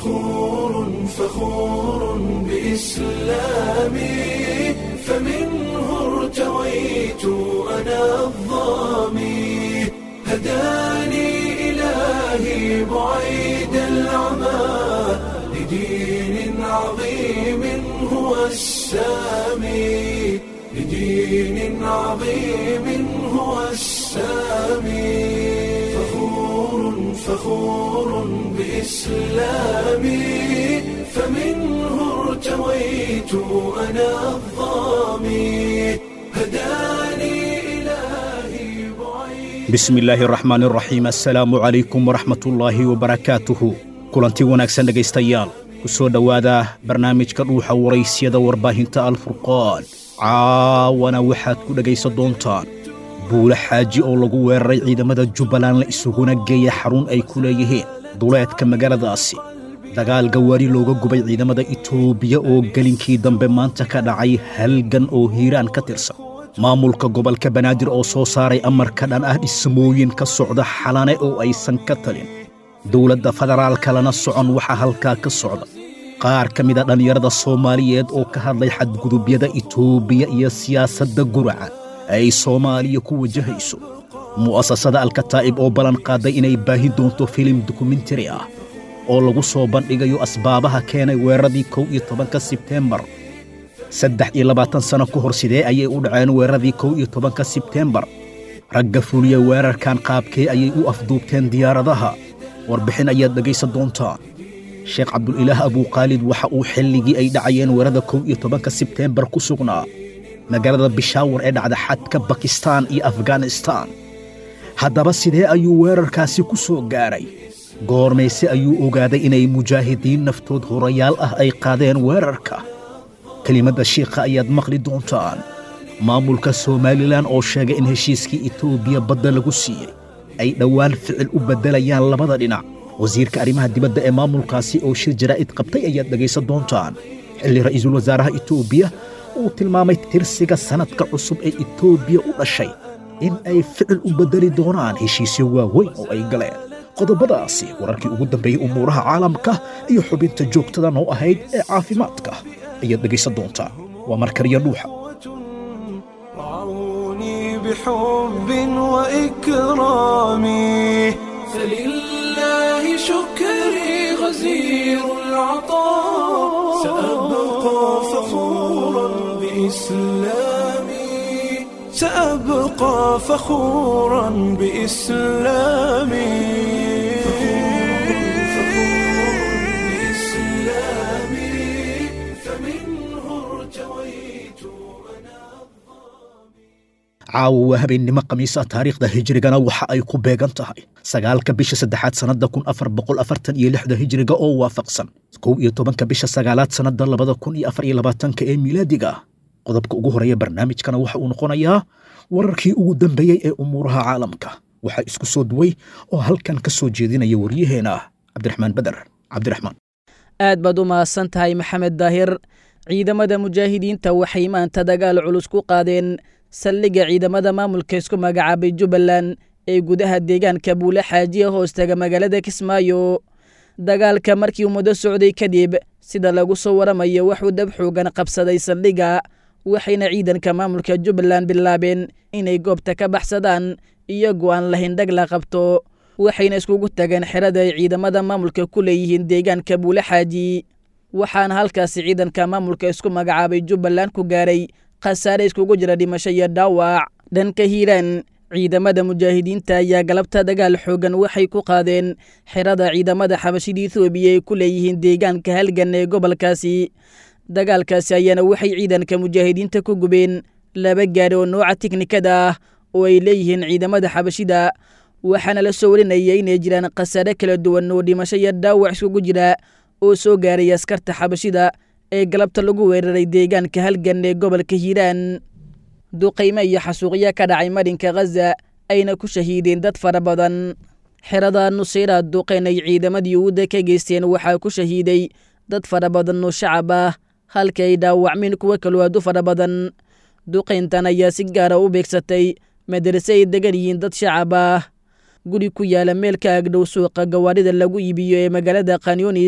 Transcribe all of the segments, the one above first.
فخور فخور بإسلامي فمنه ارتويت أنا الظامي هداني إلهي بعيد العمى لدين عظيم هو السامي لدين عظيم هو السامي فخور فخور بإسلامي فمنه ارتويت أنا الظامي هداني إلهي بعيد bismi illaahi araxmaan araxiim assalaamu calaykum waraxmatullaahi wabarakaatuhu kulanti wanaagsan dhegaystayaal ku soo dhowaada barnaamijka dhuuxa waraysyada warbaahinta alfurqaan caawana waxaad ku dhegaysan doontaan buule xaaji oo lagu weeraray ciidamada jubbaland la isuguna geeya xarun ay ku leeyihiin duleedka magaaladaasi dagaal gawaari looga gubay ciidamada itoobiya oo gelinkii dambe maanta ka dhacay halgan oo hiiraan ka tirsan maamulka gobolka banaadir oo soo saaray amarka dhan ah dhismooyin ka socda xalane oo aysan ka talin dowladda federaalka lana socon waxaa halkaa ka socda qaar ka mida dhallinyarada soomaaliyeed oo ka hadlay xadgudubyada itoobiya iyo siyaasadda guraca ay soomaaliya ku wajahayso mu'asasada alkataa'ib oo ballan qaaday inay baahin doonto filim dokumentari ah oo lagu soo bandhigayo asbaabaha keenay weeraradii kow iyo tobanka sebteembar saddex iyo labaatan sano ka hor sidee ayay u dhaceen weeraradii kow iyo tobanka sebteembar ragga fuliya weerarkan qaabkee ayay u afduubteen diyaaradaha warbixin ayaad dhegaysan doontaan sheekh cabdulilaah abuukhaalid waxa uu xilligii ay dhacayeen weerarada kow iyo tobanka sebteembar ku sugnaa magaalada bishaawar ee dhacda xadka bakistaan iyo afganistaan haddaba sidee ayuu weerarkaasi ku soo gaaray goormayse ayuu ogaaday inay mujaahidiin naftood horayaal ah ay qaadeen weerarka kelimadda shiikha ayaad maqli doontaan maamulka somalilan oo sheegay in heshiiskii itoobiya badda lagu siiyey ay dhowaan ficil u beddelayaan labada dhinac wasiirka arrimaha dibadda ee maamulkaasi oo shir jaraa'id qabtay ayaad dhegaysan doontaan xilli ra'iisul wasaaraha itoobiya uu tilmaamay tirsiga sannadka cusub ee itoobiya u dhashay in ay ficil u beddeli doonaan heshiisyo waaweyn oo ay galeen qodobadaasi wararkii ugu dambeeyey umuuraha caalamka iyo xubinta joogtada noo ahayd ee caafimaadka ayaad dhegaysan doontaa waa markariya dhuuxa رعوني بحب وإكرام فلله شكري غزير العطاء سأبقى فخورا بإسلامي سأبقى فخورا بإسلامي بإسلامي فمنه ارتويت أنا caawa waa habeennimo khamiisa taariikhda hijrigana waxa ay ku beegan tahay sagaalka bisha saddexaad sannadda kun afar boqol afartan iyo lixda hijriga oo waafaqsan kow iyo tobanka bisha sagaalaad sannadda labada kun iyo afar iyo labaatanka ee miilaadiga qodobka ugu horeeya barnaamijkana waxa uu noqonayaa wararkii ugu dambeeyey ee umuuraha caalamka waxaa isku soo duway oo halkan ka soo jeedinaya waryaheena cabdiraxmaan beder cabdiraxmaan aad baad u mahadsan tahay maxamed daahir ciidamada mujaahidiinta waxay maanta dagaal culus ku qaadeen saldhigga ciidamada maamulka isku magacaabay jubbaland ee gudaha deegaanka buule xaajiya hoostaga magaalada kismaayo dagaalka markii uu muddo socday kadib sida lagu soo waramayo waxuu dab xoogan qabsaday saldhigga waxayna ciidanka maamulka jubbaland bilaabeen inay goobta ka baxsadaan iyagoo aan lahayn dhag la qabto waxayna iskugu tageen xerada ay ciidamada maamulka ku leeyihiin deegaanka buule xaaji waxaana halkaasi ciidanka maamulka isku magacaabay jubbaland ku gaaray khasaare iskugu jira dhimasho iyo dhaawac dhanka hiiraan ciidamada mujaahidiinta ayaa galabta dagaal xoogan waxay ku qaadeen xerada ciidamada xabashida ethoobiya ay ku leeyihiin deegaanka halgan ee gobolkaasi dagaalkaasi ayaana waxay ciidanka mujaahidiinta ku gubeen laba gaari oo nooca tiknikada ah oo ay leeyihiin ciidamada xabashida waxaana la soo warinaya inay jiraan khasaare kala duwan oo dhimasho iyo dhaawac iskugu jira oo soo gaaray askarta xabashida ee galabta lagu weeraray deegaanka halgan ee gobolka hiiraan duqaymo iyo xasuuqyo ka dhacay marinka khaza ayna ku shahiideen dad fara badan xerada nusayra duqayn ay ciidamadii uudda ka geysteen waxaa ku shahiiday dad fara badan oo shacab ah halka ay dhaawacmeen kuwo kaloo aad u fara badan duqayntan ayaa si gaara u beegsatay madarase ay degan yihiin dad shacab ah guri ku yaala meel ka agdhow suuqa gawaarida lagu iibiyo ee magaalada khanyunis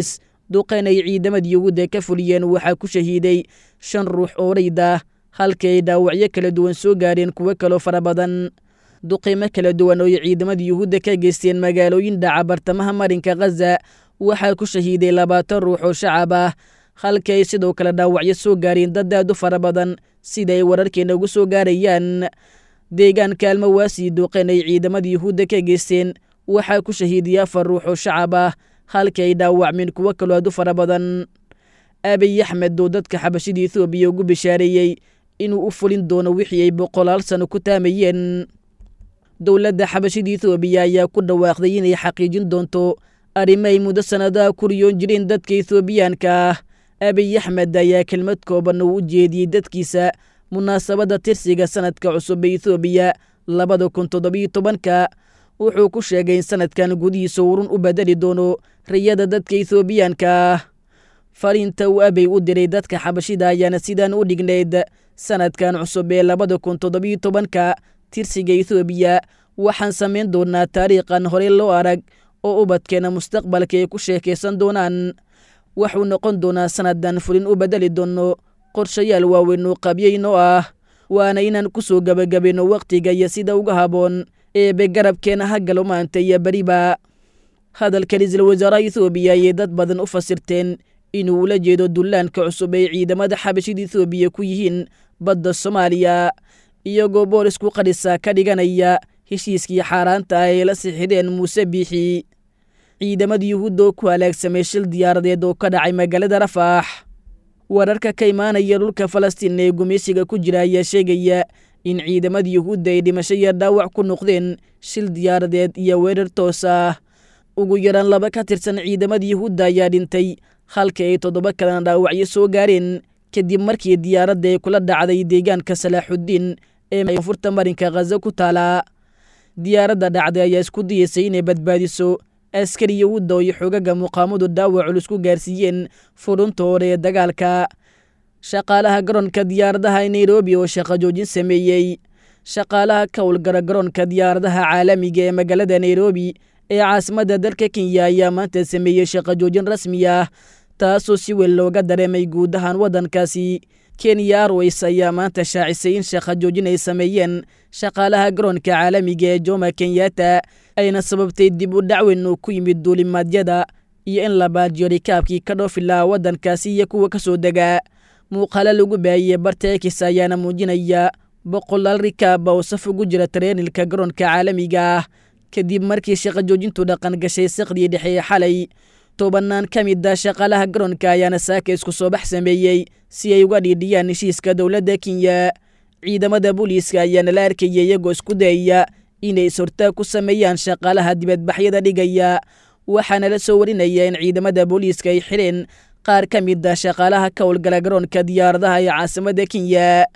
duqeen ay ciidamadii yuhuudda ka fuliyeen waxaa ku shahiiday shan ruux oo rayd ah halkii ay dhaawacyo kala duwan soo gaadheen kuwo kaloo fara badan duqiimo kala duwan oo ay ciidamadii yuhuudda ka geysteen magaalooyin dhaca bartamaha marinka khaza waxaa ku shahiiday labaatan ruux oo shacab ah halkii ay sidoo kale dhaawacyo soo gaareen dad aad u fara badan sida ay wararkeena ugu soo gaarayaan deegaanka almawaasi duqeen ay ciidamadii yuhuudda ka geysteen waxaa ku shahiidiyay afar ruux oo shacab ah halkii ay dhaawacmeen kuwo kaloo aad u fara badan abiy axmed oo dadka xabashida ethoobiya ugu bishaareeyey inuu u fulin doono wixii ay boqolaal sano ku taamayeen dowladda xabashida ethoobiya ayaa ku dhawaaqday inay xaqiijin doonto arrimo ay muddo sannadaha ku riyoon jireen dadka ethoobiyaanka ah abiy axmed ayaa kelmad kooban uu u jeediyey dadkiisa munaasabadda tirsiga sanadka cusub ee ethoobiya labada kun toddobiyo tobanka wuxuu ku sheegay in sanadkan gudihiisa urun u bedeli doono riyada dadka ethoobiyaanka ah fariinta uu abey u diray dadka xabashida ayaana sidaan u dhignayd sanadkan cusub ee labada kun toddobiyo tobanka tirsiga ethoobiya waxaan samayn doonaa taariikhan horey loo arag oo ubadkeena mustaqbalka ay ku sheekaysan doonaan waxuu noqon doonaa sannadan fulin u bedeli doono qorshayaal waaweyn oo qabyayn oo ah waana inaan ku soo gebagabayno wakhtiga iyo sida uga haboon eebe garabkeena hagalo maanta iyo beriba hadalka ra-iisul wasaaraha ethoobiya ayay dad badan u fasirteen inuu ula jeedo dullaanka cusub ay ciidamada xabashida ethoobiya ku yihiin badda soomaaliya iyagoo boolisku qadhisa ka dhiganaya heshiiskii xaaraanta ah ay la sixideen muuse biixi ciidamada yuhuudda oo ku halaagsamay shil diyaaradeed oo ka dhacay magaalada rafaax wararka ka imaanaya dhulka falastiin ee gumaysiga ku jira ayaa sheegaya in ciidamada yuhuudda ay dhimasho iyo dhaawac ku noqdeen shil diyaaradeed iyo weerar toos ah ugu yaraan laba ka tirsan ciidamada yuhuudda ayaa dhintay halka ay toddoba kalena dhaawacyo soo gaareen kadib markii diyaaradda ay kula dhacday deegaanka salaaxuddiin ee koonfurta marinka khaza ku taala diyaaradda dhacday ayaa isku dayeysay inay badbaadiso askari yuhuudda oo iyo xogaga muqaamadu dhaawac culus ku gaarsiiyeen furunta hore ee dagaalka shaqaalaha garoonka diyaaradaha nairobi oo shaqo joojin sameeyey shaqaalaha ka howlgara garoonka diyaaradaha caalamiga ee magaalada nairobi ee caasimadda dalka kenya ayaa maanta sameeyey shaqo joojin rasmi ah taasoo si weyn looga dareemay guud ahaan waddankaasi kenya arways ayaa maanta shaacisay in shaqo joojin ay sameeyeen shaqaalaha garoonka caalamiga ee joma kenyatta ayna sababtay dib u dhacweyn oo ku yimid duulimaadyada iyo in la baajiyo rikaabkii ka dhoofi lahaa waddankaasi iyo kuwa ka soo dega muuqaalo lagu baahiyey barta ekis ayaana muujinaya boqolaal rikaaba oo saf ugu jira tareenilka garoonka caalamiga ah kadib markii shaqo joojintu dhaqan gashay saqdii dhexe ee xalay tobanaan ka mid a shaqaalaha garoonka ayaana saaka isku soo bax sameeyey si ay uga dhiidhiyaan heshiiska dowladda kenya ciidamada booliiska ayaana la arkaya iyagoo isku dayaya inay is-hortaag ku sameeyaan shaqaalaha dibadbaxyada dhigaya waxaana la soo warinaya in ciidamada booliiska ay xidheen qaar ka mid a shaqaalaha ka howlgala garoonka diyaaradaha ee caasimadda kenya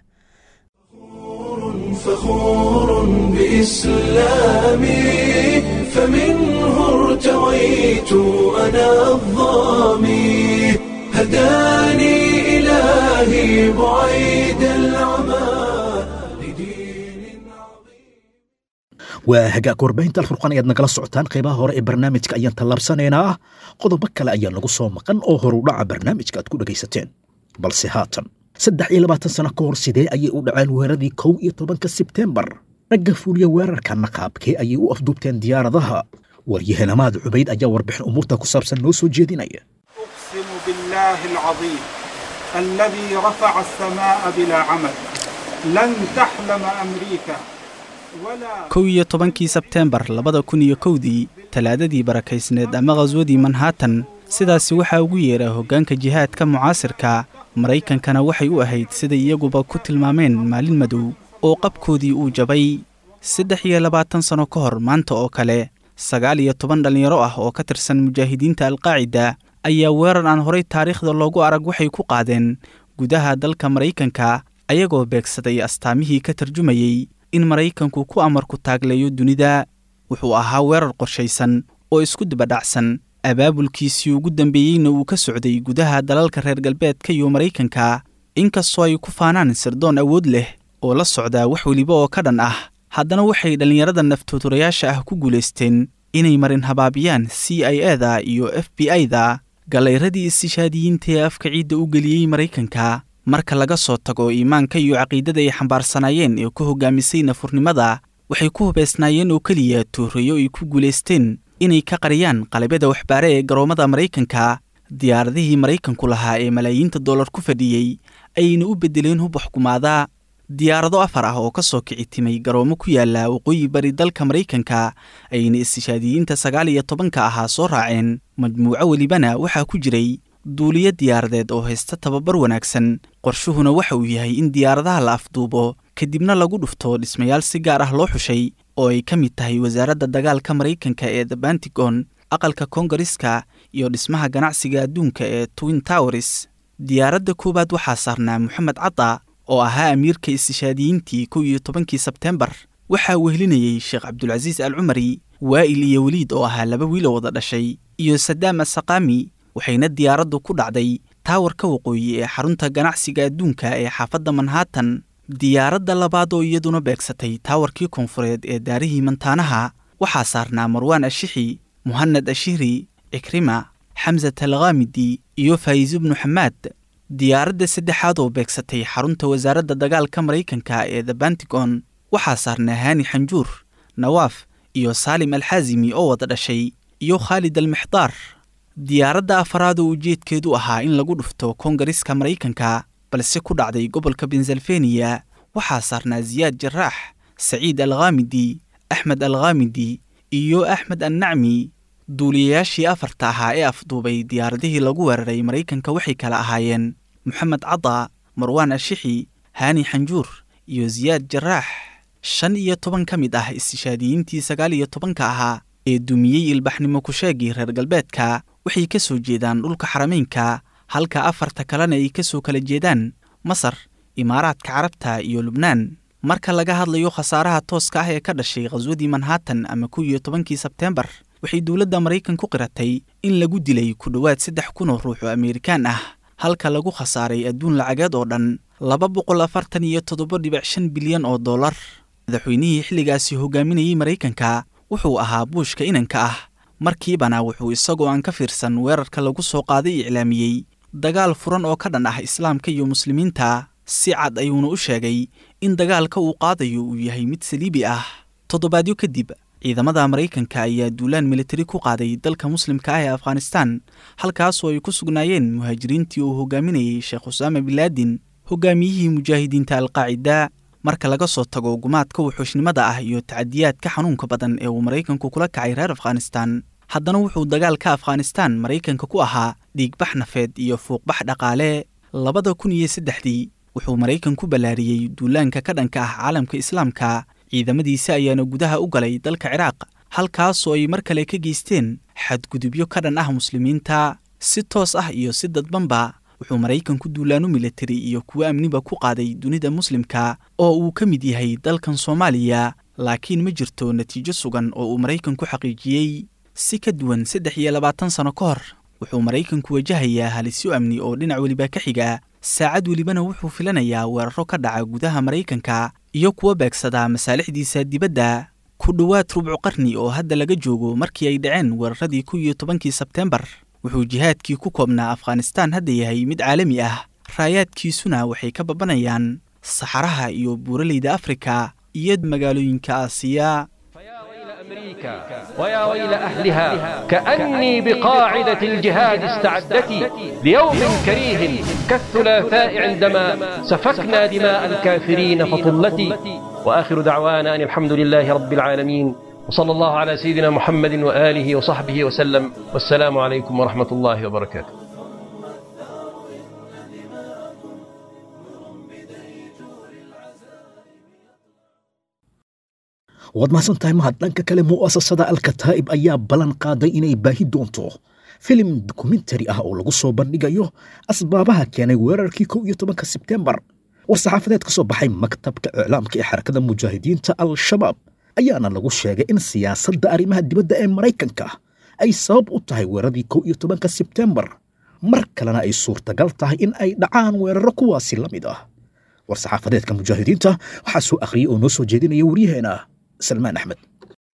فخور بإسلامي فمنه ارتويت أنا الظامي هداني إلهي بعيد العمى لدين عظيم waa hagaag warbaahinta alfurqan ayaad nagala socotaan qaybaha hore ee barnaamijka ayaan tallaabsanaynaa qodobo kale ayaa nagu soo maqan oo horudhaca barnaamijka aad ku dhegaysateen balse haatan saddex iyo labaatan sano ka hor sidee ayay u dhaceen weeraradii kow iyo tobanka sebtembar ragga fuuliya weerarkanna qaabkee ayay u afduubteen diyaaradaha waryahanamaad cubayd ayaa warbixin umuurta ku saabsan noo soo jeedinaya أقسم بالله العظيم الذي رفع السماء بلا عمد لن تحلم أمريكا ولا kow iyo tobankii sebteembar labada kun iyo kowdii talaadadii barakaysneed ama khaswadii manhattan sidaasi waxaa ugu yeedha hoggaanka jihaadka mucaasirka maraykankana waxay u ahayd siday iyaguba ku tilmaameen maalin madow oo qabkoodii uu jabay saddex iyo labaatan sanno ka hor maanta oo kale sagaal iyo toban dhallinyaro ah oo ka tirsan mujaahidiinta alqaacida ayaa weerar aan horay taariikhda loogu arag waxay ku qaadeen gudaha dalka maraykanka ayagoo beegsaday astaamihii ka tarjumayey in maraykanku ku amarku taagleeyo dunida wuxuu ahaa weerar qorshaysan oo isku dibadhacsan abaabulkiisii ugu dambeeyeyna uu ka socday gudaha dalalka reer galbeedka iyo maraykanka inkastoo ay ku faanaan sirdoon awood leh oo la socdaa wax weliba oo ka dhan ah haddana waxay dhallinyarada naftooturayaasha ah ku guulaysteen inay marin habaabiyaan c i eda iyo f b i-da gallayradii istishaadiyiinta ee afka ciidda u geliyey maraykanka marka laga soo tago iimaanka iyo caqiidada ay xambaarsanaayeen ee ku hogaamisay nafurnimada waxay ku hubaysnaayeen oo keliya tuurayo ay ku guulaysteen inay ka qariyaan qalabyada waxbaare ee garoommada maraykanka diyaaradihii maraykanku lahaa ee malaayiinta dollar ku fadhiyey ayayna u beddeleen hub waxkumaada diyaarado afar ah oo ka soo kici timay garoomo ku yaala waqooyi bari dalka maraykanka ayayna istishaadiyiinta sagaal iyo tobanka ahaa soo raaceen majmuuco welibana waxaa ku jiray duuliyo diyaaradeed oo haysta tababar wanaagsan qorshuhuna waxa uu yahay in diyaaradaha la afduubo kadibna lagu dhufto dhismayaal si gaar ah loo xushay oo ay ka mid tahay wasaaradda dagaalka maraykanka ee the bantigon aqalka koongareska iyo dhismaha ganacsiga adduunka ee twin towers diyaaradda koowaad waxaa saarnaa moxamed cadda oo ahaa amiirka istishaadiyiintii kow iyo tobankii sebteembar waxaa wehelinayey sheekh cabdulcasiis al cumari waa'il iyo weliid oo ahaa laba wiiloo wada dhashay iyo sadaam asaqaami waxayna diyaaraddu ku dhacday taawarka waqooyi ee xarunta ganacsiga adduunka ee xaafadda manhattan diyaaradda labaad oo iyaduna beegsatay taawarkii koonfureed ee daarihii mantaanaha waxaa saarnaa marwaan ashixi muhanad ashihri cikrima xamsat alkhaamidi iyo faa'iiso bnu xamaad diyaaradda saddexaad oo beegsatay xarunta wasaaradda dagaalka maraykanka ee the bantigon waxaa saarnaa haani xanjuur nawaaf iyo saalim alxaasimi oo wada dhashay iyo khaalid almixdaar diyaaradda afaraad oo ujeedkeedu ahaa in lagu dhufto koongareska maraykanka balse ku dhacday gobolka bensalfeniya waxaa saarnaa siyaad jaraax saciid alkhaamidi axmed alkhaamidi iyo axmed annacmi duuliyayaashii afarta ahaa ee afduubay diyaaradihii lagu weeraray maraykanka waxay kala ahaayeen moxamed cadda marwaan ashixi haani xanjuur iyo siyaad jaraax shan iyo toban ka mid ah istishaadiyiintii sagaal iyo tobanka ahaa ee dumiyey ilbaxnimo kusheegii reer galbeedka waxay ka soo jeedaan dhulka xarameynka halka afarta kalena ay ka soo kala jeedaan masar imaaraadka carabta iyo lubnaan marka laga hadlayo khasaaraha tooska ah ee ka dhashay khaswadii manhattan ama kow iyo tobankii sebteembar waxay dowladda maraykan ku qiratay in lagu dilay ku dhowaad saddex kun oo ruux oo amerikaan ah halka lagu khasaaray adduun lacageed oo dhan laba boqol afartan iyo toddoba dhibic shan bilyan oo dollar madaxweynihii xilligaasi hogaaminayey maraykanka wuxuu ahaa buushka inanka ah markiibana wuxuu isagoo aan ka fiirsan weerarka lagu soo qaaday iclaamiyey dagaal furan oo ka dhan ah islaamka iyo muslimiinta si cad ayuuna u sheegay in dagaalka uu qaadayo uu yahay mid saliibi ah toddobaadyo kadib ciidamada maraykanka ayaa duulaan militari ku qaaday dalka muslimka ah ee afghanistan halkaasoo ay ku sugnaayeen muhaajiriintii uu hogaaminayey sheekh usaama bilaadin hogaamiyihii mujaahidiinta alqaacida marka laga soo tago gumaadka wuxuushnimada ah iyo tacadiyaadka xanuunka badan ee uu maraykanku kula kacay reer afghanistan haddana wuxuu dagaalka afghanistan maraykanka ku ahaa dhiigbax nafeed iyo fuuqbax dhaqaale labada kun iyo saddexdii wuxuu maraykan ku ballaariyey duulaanka ka dhanka ah caalamka islaamka ciidamadiisa ayaana gudaha u galay dalka ciraaq halkaasoo ay mar kale ka geysteen xadgudubyo ka dhan ah muslimiinta si toos ah iyo si dadbanba wuxuu maraykanku duulaano militari iyo kuwo amniba ku qaaday dunida muslimka oo uu ka mid yahay dalkan soomaaliya laakiin ma jirto natiijo sugan oo uu maraykanku xaqiijiyey si ka duwan saddex iyo labaatan sano ka hor wuxuu maraykanku wajahayaa halisyo amni oo dhinac weliba ka xiga saacad welibana wuxuu filanayaa weeraro ka dhaca gudaha maraykanka iyo kuwa beegsadaa masaalixdiisa dibadda ku dhowaad rubcu qarni oo hadda laga joogo markii ay dhaceen weeraradii kow iyo tobankii sebteembar wuxuu jihaadkii ku koobnaa afghanistaan hadda yahay mid caalami ah raayaadkiisuna waxay ka babanayaan saxaraha iyo buuraleyda afrika iyo magaalooyinka aasiya أمريكا ويا ويل أهلها كأني بقاعدة الجهاد استعدتي ليوم كريه كالثلاثاء عندما سفكنا دماء الكافرين فطلتي وآخر دعوانا أن الحمد لله رب العالمين وصلى الله على سيدنا محمد وآله وصحبه وسلم والسلام عليكم ورحمة الله وبركاته waad mahadsan tahay mahad dhanka kale mu'asasada alkataa'ib ayaa ballan qaaday inay baahi doonto filim dokumentari ah oo lagu soo bandhigayo asbaabaha keenay weerarkii kow iyo tobanka sebteembar war-saxaafadeed ka soo baxay maktabka iclaamka ee xarakada mujaahidiinta al-shabaab ayaana lagu sheegay in siyaasadda arrimaha dibadda ee maraykanka ay sabab u tahay weeraradii kow iyo tobanka sebteembar mar kalena ay suurtagal tahay in ay dhacaan weeraro kuwaasi la mid ah war-saxaafadeedka mujaahidiinta waxaa soo akhriyey oo noo soo jeedinaya waryaheena salmaan axmed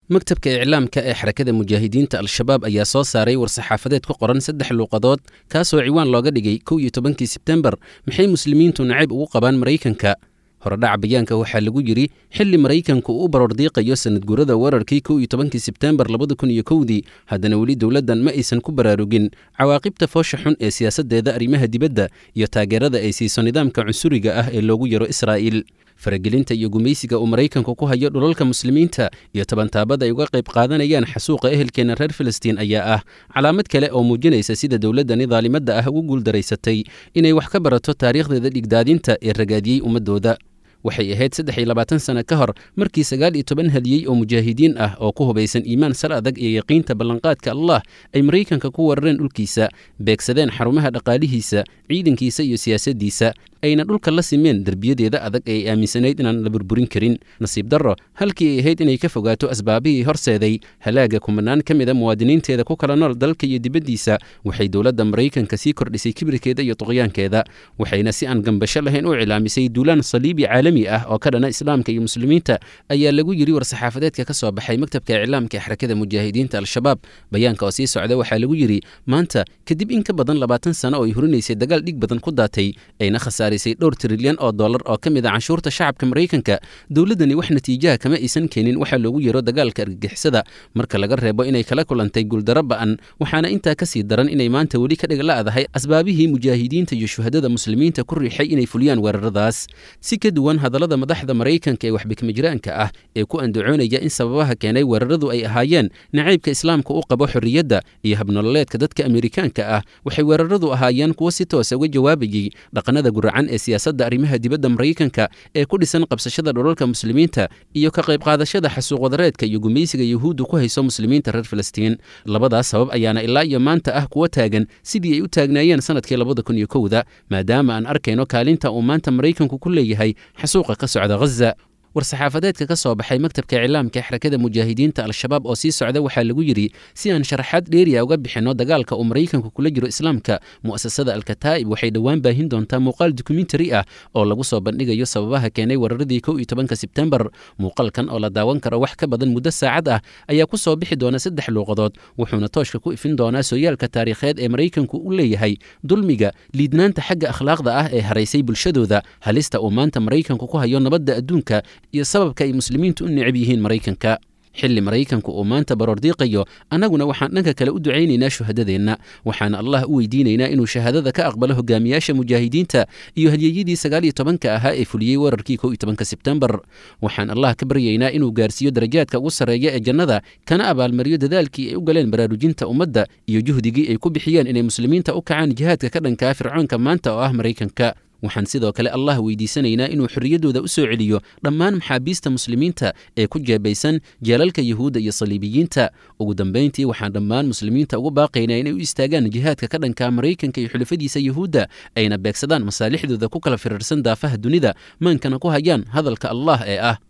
maktabka iclaamka ee xarakada mujaahidiinta al-shabaab ayaa soo saaray war-saxaafadeed ku qoran saddex luuqadood kaasoo ciwaan looga dhigay kow iyo tobankii sebtembar maxay muslimiintu nacayb ugu qabaan maraykanka horedhaca bayaanka waxaa lagu yidhi xilli maraykanku uu u baroordiiqayo sanadguurada weerarkii kow iyo tobankii sebtembar labada kun iyo kowdii haddana weli dowladdan ma aysan ku baraarugin cawaaqibta foosha xun ee siyaasaddeeda arrimaha dibadda iyo taageerada ay siiso nidaamka cunsuriga ah ee loogu yaro israa'iil faragelinta iyo gumaysiga uu maraykanku ku hayo dhulalka muslimiinta iyo tabantaabada ay uga qayb qaadanayaan xasuuqa ehelkeena reer filistiin ayaa ah calaamad kale oo muujinaysa sida dowladdani daalimadda ah ugu guuldaraysatay inay wax ka barato taariikhdeeda dhigdaadinta ee ragaadiyey ummaddooda waxay ahayd saddex iyo labaatan sano ka hor markii sagaal iyo toban hadiyey oo mujaahidiin ah oo ku hubaysan iimaan sal adag iyo yaqiinta ballanqaadka allah ay maraykanka ku weerareen dhulkiisa beegsadeen xarumaha dhaqaalihiisa ciidankiisa iyo siyaasaddiisa ayna dhulka la simeen derbiyadeeda adag ee ay aaminsanayd inaan la burburin karin nasiib darro halkii ay ahayd inay ka fogaato asbaabihii horseeday halaaga kumanaan ka mida muwaadiniinteeda ku kala nool dalka iyo dibaddiisa waxay dowladda maraykanka sii kordhisay kibirkeeda iyo tuqyaankeeda waxayna si aan gambasho lahayn u cilaamisay duulaan saliibi caalami ah oo ka dhana islaamka iyo muslimiinta ayaa lagu yidhi war-saxaafadeedka ka soo baxay maktabka iclaamka ee xarakada mujaahidiinta al-shabaab bayaanka oo sii socda waxaa lagu yidhi maanta kadib in ka badan labaatan sano oo ay hurinaysay dagaal dhig badan ku daatay ayna khasaarisay dhowr trilyan oo dollar oo ka mid a canshuurta shacabka maraykanka dowladdani wax natiijaha kama aysan keenin waxaa loogu yeero dagaalka argagixisada marka laga reebo inay kala kulantay guuldaro ba'an waxaana intaa ka sii daran inay maanta weli ka dhigla'dahay asbaabihii mujaahidiinta iyo shuhadada muslimiinta ku riixay inay fuliyaan weeraradaas si ka duwan hadallada madaxda maraykanka ee waxbikmajiraanka ah ee ku andacoonaya in sababaha keenay weeraradu ay ahaayeen nacaybka islaamka u qabo xorriyadda iyo habnololeedka dadka amerikaanka ah waxay weeraradu ahaayeen kuwo si toosa uga jawaabayey dhaqannada guracan ee siyaasadda arrimaha dibadda maraykanka ee ku dhisan qabsashada dhulalka muslimiinta iyo ka qayb qaadashada xasuuq wadareedka iyo gumaysiga yuhuuddu ku hayso muslimiinta reer filistiin labadaas sabab ayaana ilaa iyo maanta ah kuwa taagan sidii ay u taagnaayeen sanadkii labada kun iyo kowda maadaama aan arkayno kaalinta uu maanta maraykanku ku leeyahay xasuuqa ka socda ghaza war-saxaafadeedka ka soo baxay maktabka iclaamka ee xarakada mujaahidiinta al-shabaab oo sii socda waxaa lagu yidhi si aan sharaxaad dheeriya uga bixinno dagaalka uu maraykanku kula jiro islaamka mu'asasada alkataa'ib waxay dhowaan baahin doontaa muuqaal dokumentari ah oo lagu soo bandhigayo sababaha keenay weeraradii kow iyo tobanka sebtembar muuqaalkan oo la daawan karo wax ka badan muddo saacad ah ayaa ku soo bixi doona saddex luuqadood wuxuuna tooshka ku ifin doonaa sooyaalka taariikheed ee maraykanku u leeyahay dulmiga liidnaanta xagga akhlaaqda ah ee haraysay bulshadooda halista uu maanta maraykanku ku hayo nabadda adduunka iyo sababka ay muslimiintu u necab yihiin maraykanka xilli maraykanku uu maanta baroordiiqayo annaguna waxaan dhanka kale u ducaynaynaa shuhadadeenna waxaana allah u weydiinaynaa inuu shahaadada ka aqbalo hogaamiyaasha mujaahidiinta iyo hadyeyadii sagaal iyo tobanka ahaa ee fuliyey weerarkii kow iyo tobanka sebtembar waxaan allah ka baryaynaa inuu gaarsiiyo darajaadka ugu sarreeya ee jannada kana abaalmariyo dadaalkii ay u galeen baraarujinta ummadda iyo juhdigii ay ku bixiyeen inay muslimiinta u kacaan jihaadka ka dhankaa fircoonka maanta oo ah maraykanka waxaan sidoo kale allah weydiisanaynaa inuu xorriyaddooda u soo celiyo dhammaan maxaabiista muslimiinta ee ku jeebaysan jeelalka yuhuudda iyo saliibiyiinta ugu dambayntii waxaan dhammaan muslimiinta ugu baaqaynaa inay u istaagaan jihaadka ka dhanka maraykanka iyo xulafadiisa yuhuudda ayna beegsadaan masaalixdooda ku kala firirsan daafaha dunida maankana ku hayaan hadalka allah ee ah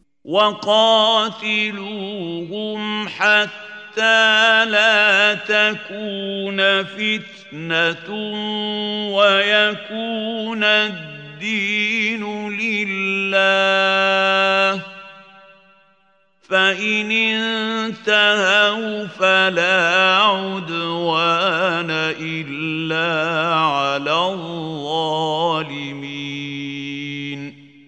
وقاتلوهم حتى لا تكون فتنة ويكون الدين لله فإن انتهوا فلا عدوان إلا على الظالمين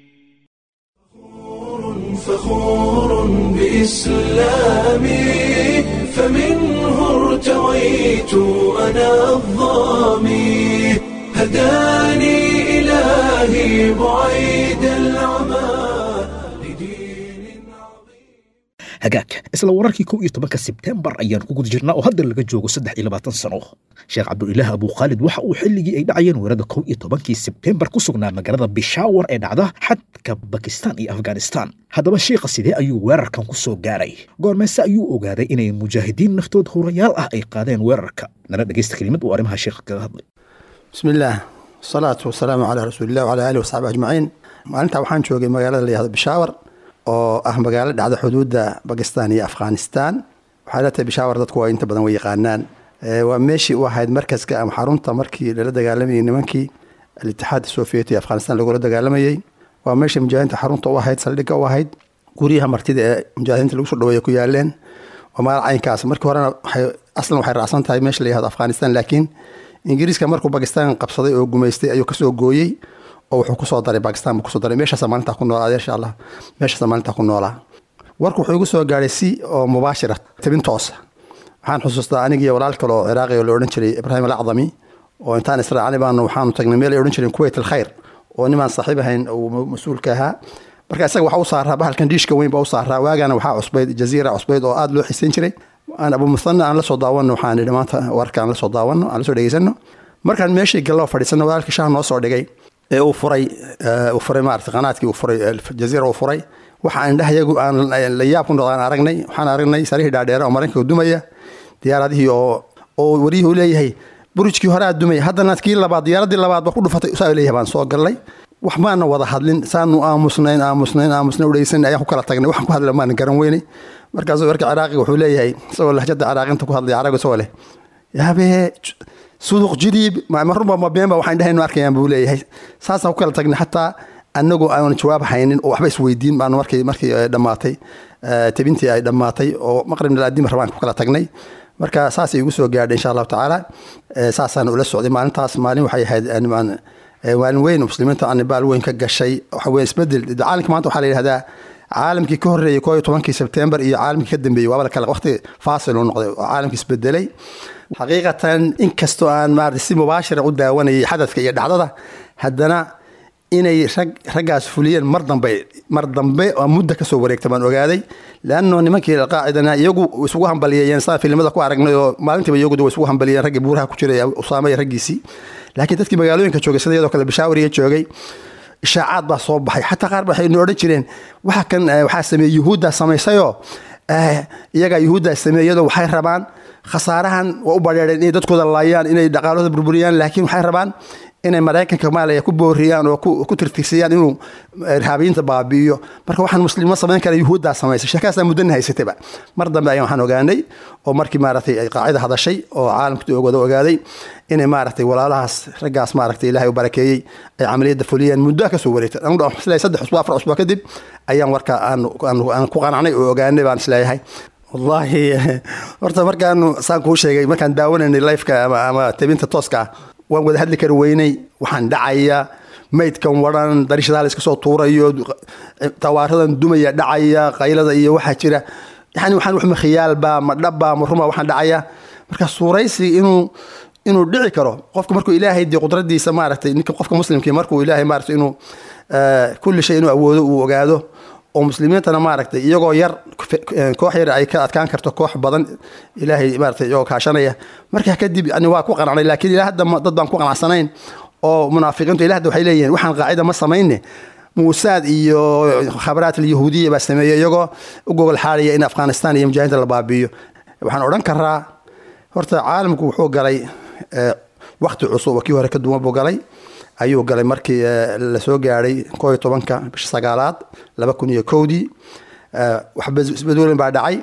فخور بإسلامي فمنه ارتويت أنا الظامي هداني إلهي بعيد العمى لدين hagaag isla wararkii kow iyo tobanka sebtembar ayaan ku guda jirnaa oo hadda laga joogo saddex iyo labaatan sano sheekh cabdulilaah abukhaalid waxa uu xilligii ay dhacayeen weerarada kow iyo tobankii sebtembar ku sugnaa magaalada bishaawar ee dhacda xadka bakistan iyo afghanistan haddaba sheikha sidee ayuu weerarkan ku soo gaaray goormeese ayuu ogaaday inay mujaahidiin naftood hurayaal ah ay qaadeen weerarka nala dhegaysta kelimad uu arrimaha sheekha kaga hadlay بسم الله والصلاة والسلام على رسول الله وعلى آله وصحبه أجمعين maalinta waxaan joogay magaalada la yihahdo bishaawar oo ah magaalo dhacda xuduudda bakistan iyo afghanistan waxay la tahay bishaawar dadku waa inta badan way yaqaanaan Eh, waa meeshii u ahayd markaska ama xarunta markii lala dagaalamayay nimankii alitixaad sovieti afghanistan lagula dagaalamayey waa meeshii mujaahidiinta xarunta u ahayd saldhigga u ahayd guryaha martida ee mujaahidiinta lagu soo dhaweeya ku yaaleen oo magaal caynkaas markii horena waxay aslan waxay raacsan tahay meesha la yihahdo afghanistan laakiin ingiriiska markuu bakistan qabsaday oo gumaystay ayuu kasoo gooyey oo wuxuu kusoo daray bakistan buu kusoo daray meeshaasa maalintaa ku noolaa insha allah meeshaasa maalintaa ku noolaa warku wuxuu igu soo gaadhay si oo mubaashira tabin toosa waxaan xusuustaa anigii walaal kale oo ciraaqi oo la odhan jiray ibraahim alacdami oo intaan israacnay baanu waxaanu tagnay meel ay odhan jireen kuwait alkhayr oo nimaan saaxiib ahayn uu mas-uulka ahaa marka isaga waxaa u saaraa bahalkan dhiishka weyn baa u saaraa waagana waxaa cusbayd jaziira cusbayd oo aada loo xiisayn jiray aan abu muthana aan la soo daawano waxaan idhi maanta warka aan la soo daawano aan la soo dhegeysano markaan meeshii gallo fadhiisano walaalkii shaah noo soo dhigay ee uu furay uu furay maarata qanaadkii uu furay jaziira uu furay waxa aan indhahayagu aan la yaab ku noqdaan aragnay waxaan aragnay sarihii dhaadheera oo maraykanka dumaya diyaaradihii oo oo wariyuhu leeyahay burujkii horaa dumaya haddana kii labaad diyaaradii labaad ba ku dhufatay saa leeyahay baan soo gallay wax maana wada hadlin saanu aamusnayn aamusnayn aamusnayn udhegeysan ayaan ku kala tagnay waxaan ku hadla maana garan weynay markaasuu warka ciraaqiga wuxuu leeyahay isagoo lahjada ciraaqinta ku hadlaya carabiga isagoo leh yaabee suduq jiriib marunba ma beenba waxaan dhahaynu arkayaan buu leeyahay saasaan ku kala tagnay xataa anagoo aan jawaab haynin oo waxba isweydiin baanu markii markii dhammaatay tabintii ay dhammaatay oo maqrib nalaadiim rabaan ku kala tagnay marka saasay igu soo gaadhay insha allahu tacaala saasaan ula socday maalintaas maalin waxay ahayd maalin weyn muslimiinta anibaal weyn ka gashay waxa weyn isbedel caalamka maanta waxaa la yidhahdaa caalamkii ka horreeyey koo iyo tobankii sebtembar iyo caalamkii ka dambeeyey waaba kale waqti faasil uu noqday oo caalamkii isbedelay xaqiiqatan inkastoo aan maarata si mubaashira u daawanayay xadadka iyo dhacdada haddana inay rag raggaas fuliyeen mar dambe mar dambe oo muddo kasoo wareegta baan ogaaday leanno nimankii alqaacidana iyagu isugu hambaliyeen saan filimada ku aragnay oo maalintiiba iyagu way isugu hambaliyeen raggii buuraha ku jiray usaama iyo raggiisii laakiin dadkii magaalooyinka joogay sida iyadoo kale bashaawariga joogay ishaacaad baa soo baxay xataa qaar ba waxay odhan jireen waxa kan waxaa sameeyey yuhuuddaa samaysayoo iyagaa yuhuuddaa sameeyadoo waxay rabaan khasaarahan waa u badheereen inay dadkooda laayaan inay dhaqaalooda burburiyaan laakiin waxay rabaan inay maraykanka maalaya ku booriyaan oo ku tirtirsiyaan inuu irhaabiyiinta baabi'iyo marka waxaan muslimo samayn kara yuhuuddaa samaysay sheekaasaa muddana haysatayba mar dambe ayaan waxaan ogaanay oo markii maaragtay ay qaacida hadashay oo caalamka wada ogaaday inay maaragtay walaalahaas raggaas maaragtay ilaahay u barakeeyey ay camaliyadda fuliyeen muddo ka soo wareegtay isleeyahay saddex usbuuc afar usbuuc kadib ayaan warka aan ku qanacnay oo ogaanay baan isleeyahay wallaahi horta markaanu saan kuu sheegay markaan daawanaynay lifeka ama tabinta tooska ah waan wada hadli kari weynay waxaan dhacaya maydkan waran darishadaha la iska soo tuurayo tawaaradan dumaya dhacaya qaylada iyo waxaa jira yani waxaan wax ma khiyaalba ma dhabba ma ruma waxaan dhacaya marka suuraysi inuu inuu dhici karo qofka markuu ilaahay dee qudradiisa maaragtay ninka qofka muslimkii markuu ilaahay maaragtay inuu kulli shay inuu awoodo uu ogaado oo muslimiintana maaragtay iyagoo yar koox yar ay ka adkaan karto koox badan ilaahay maaragtay iyagoo kaashanaya markaa kadib yani waa ku qanacnay laakiin ilaa hadda dad baan ku qanacsanayn oo munaafiqiintu ilaa hadda waxay leeyihiin waxaan qaacida ma samayne muusaad iyo khabaraat alyahuudiya baa sameeyey iyagoo u gogol xaadaya in afghanistan iyo mujaahidiinta la baabi'iyo waxaan odhan karaa horta caalamku wuxuu galay wakti cusub oo kii hore ka duwan buu galay ayuu galay markii lasoo gaadhay koo iyo tobanka bisha sagaalaad laba kun iyo kowdii waxba isbedelin baa dhacay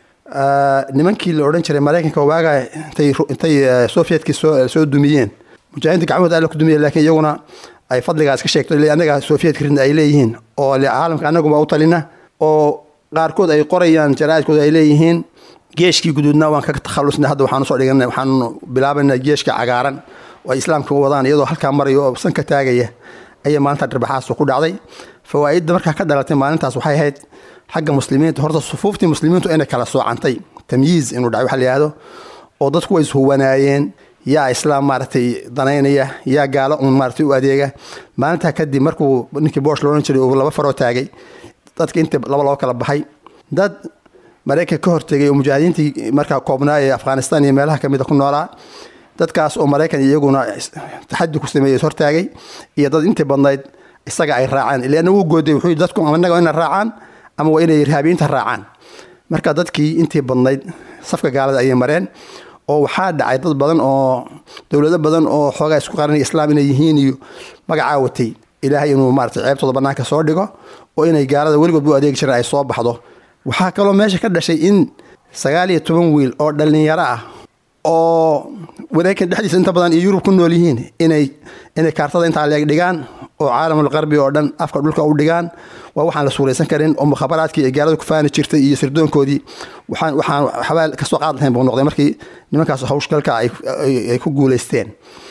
nimankii la odhan jiray maraykanka waagaa intay intay sovietkii soo soo dumiyeen mujaahidiinta gacmahooda alla ku dumiyeen laakiin iyaguna ay fadligaas ka sheegto ile annaga sovietka ridna ay leeyihiin oo le caalamka annaguma u talina oo qaarkood ay qorayaan jaraa'idkooda ay leeyihiin geeshkii guduudna waan ka takhalusnay hadda waxaanu soo dhiganay waxaanu bilaabanaa geeshka cagaaran oo ay islaamka wadaan iyadoo halkaa marayo oo san ka taagaya ayay maalinta dharbaaxaasu ku dhacday fawaa'idda markaa ka dhalatay maalintaas waxay ahayd xagga muslimiinta horta sufuuftii muslimiintu inay kala soocantay tamyiiz inuu dhacay waxa la yihahdo oo dadku way ishuwanaayeen yaa islaam maaragtay danaynaya yaa gaalo uun maaragtay u adeega maalintaa kadib markuu ninkii boosh loodhan jiray uu laba faroo taagay dadka inta laba loo kala baxay dad maraykanka ka hortegay oo mujaahidiintii markaa koobnaa ee afghanistan iyo meelaha kamida ku noolaa dadkaas oo maraykan iyaguna taxadi ku sameeyey hortaagay iyo dad intii badnayd isaga ay raacaan ilaana wuu gooday wuxuu dadku anaga ina raacaan ama waa inay irhaabiyiinta raacaan marka dadkii intii badnayd safka gaalada ayay mareen oo waxaa dhacay dad badan oo dowlado badan oo xoogaa isku qaranaya islaam inay yihiin iyo magacaa watay ilaahay inuu maarata ceebtooda banaanka soo dhigo oo inay gaalada weligood u adeegi jireen ay soo baxdo waxaa kaloo meesha ka dhashay in sagaal iyo toban wiil oo dhallinyaro ah oo maraykan dhexdiisa inta badan iyo yurub ku nool yihiin inay inay kaartada intaa leeg dhigaan oo caalamul qarbi oo dhan afka dhulka u dhigaan waa waxaan la suuraysan karin oo mukhabaraadkii ay gaalada ku faani jirtay iyo sirdoonkoodii waxaan waxaan xabaal kasoo qaad lahayn buu noqday markii nimankaas hawshgalka ay ay ku guulaysteen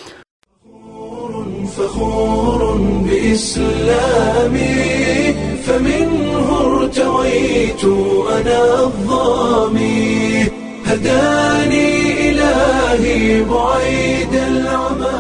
فخور بإسلامي فمنه ارتويت أنا الظامي هداني إلهي بعيد العمى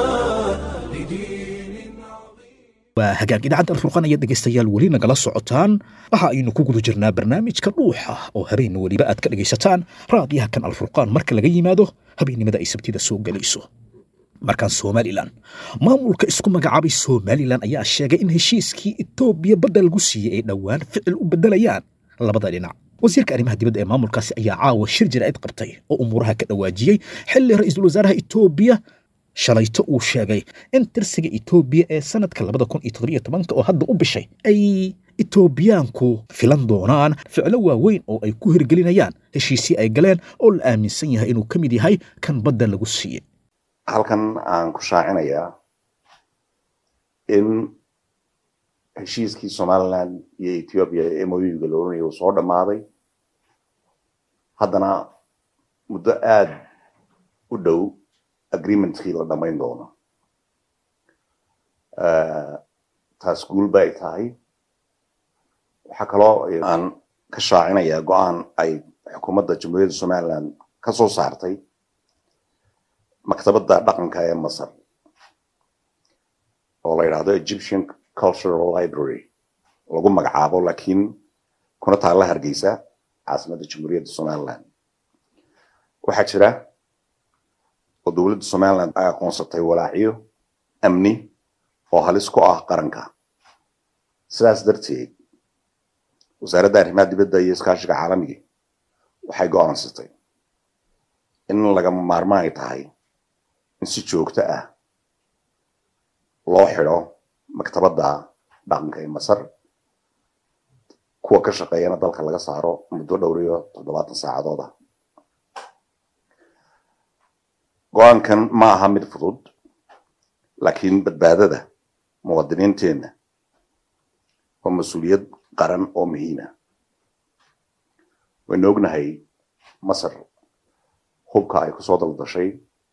waa hagaag idaacadda alfurqan ayaad dhegaystayaal weli nagala socotaan waxa aynu ku guda jirnaa barnaamijka dhuuxa oo habeen weliba aad ka dhegaysataan raadiyaha kan alfurqaan marka laga yimaado habeennimada ay sabtida soo gelayso markaan somalilan maamulka isku magacaabay somalilan ayaa sheegay in heshiiskii etoobiya badda lagu siiyey ay dhowaan ficil u beddelayaan labada dhinac wasiirka arrimaha dibadda ee maamulkaasi ayaa caawa shir jaraa'id qabtay oo umuuraha ka dhawaajiyey xilli ra'iisul wasaaraha etoobiya shalayto uu sheegay in tirsiga etoobiya ee sanadka labada kun iyo toddobiyo tobanka oo hadda u bishay ay etoobiyaanku filan doonaan ficlo waaweyn oo ay ku hirgelinayaan heshiisii ay galeen oo la aaminsan yahay inuu ka mid yahay kan badda lagu siiyey halkan aan ku shaacinayaa in heshiiskii somaliland iyo ethiopia ee moyuga la oranaya uu soo dhammaaday haddana muddo aada u dhow agreementkii la dhammayn doono taas guul ba ay tahay waxaa kaloo aan ka shaacinayaa go-aan ay xukuumadda jamhuuriyadda somaliland ka soo saartay maktabadda dhaqanka ee masar oo la yidhaahdo egyptian cultural library lagu magacaabo laakiin kuna taalla hargeysa caasimadda jamhuuriyadda somaliland waxaa jira oo dowladda somaliland ay aqoonsatay walaacyo amni oo halis ku ah qaranka sidaas darteed wasaaradda arrimaha dibadda iyo iskaashiga caalamiga waxay go-aansatay in lagama maarmaan ay tahay in si joogto ah loo xidho maktabadda dhaqanka ee masar kuwa ka shaqeeyana dalka laga saaro muddo dhowr iyo toddobaatan saacadood ah go-aankan ma aha mid fudud laakiin badbaadada muwaadiniinteenna waa mas-uuliyad qaran oo muhiima waynu ognahay masar hubka ay kusoo daldashay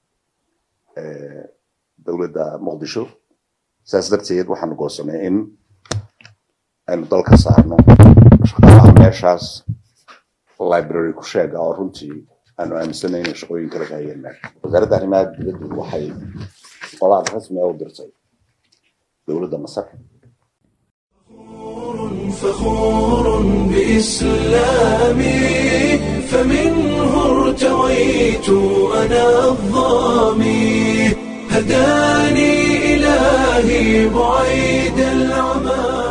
dowladda muqdisho saas darteed waxaanu goosanay in aynu dalka saarno shaqaalaha meeshaas library ku sheega oo runtii aanu aaminsanay inay shaqooyin kala kahayeen meesha wasaaradda arrimaha dibaddu waxay qolaad rasmi ah u dirtay dowladda masar فخور بإسلامي فمنه ارتويت أنا الظامي هداني إلهي بعيد العمى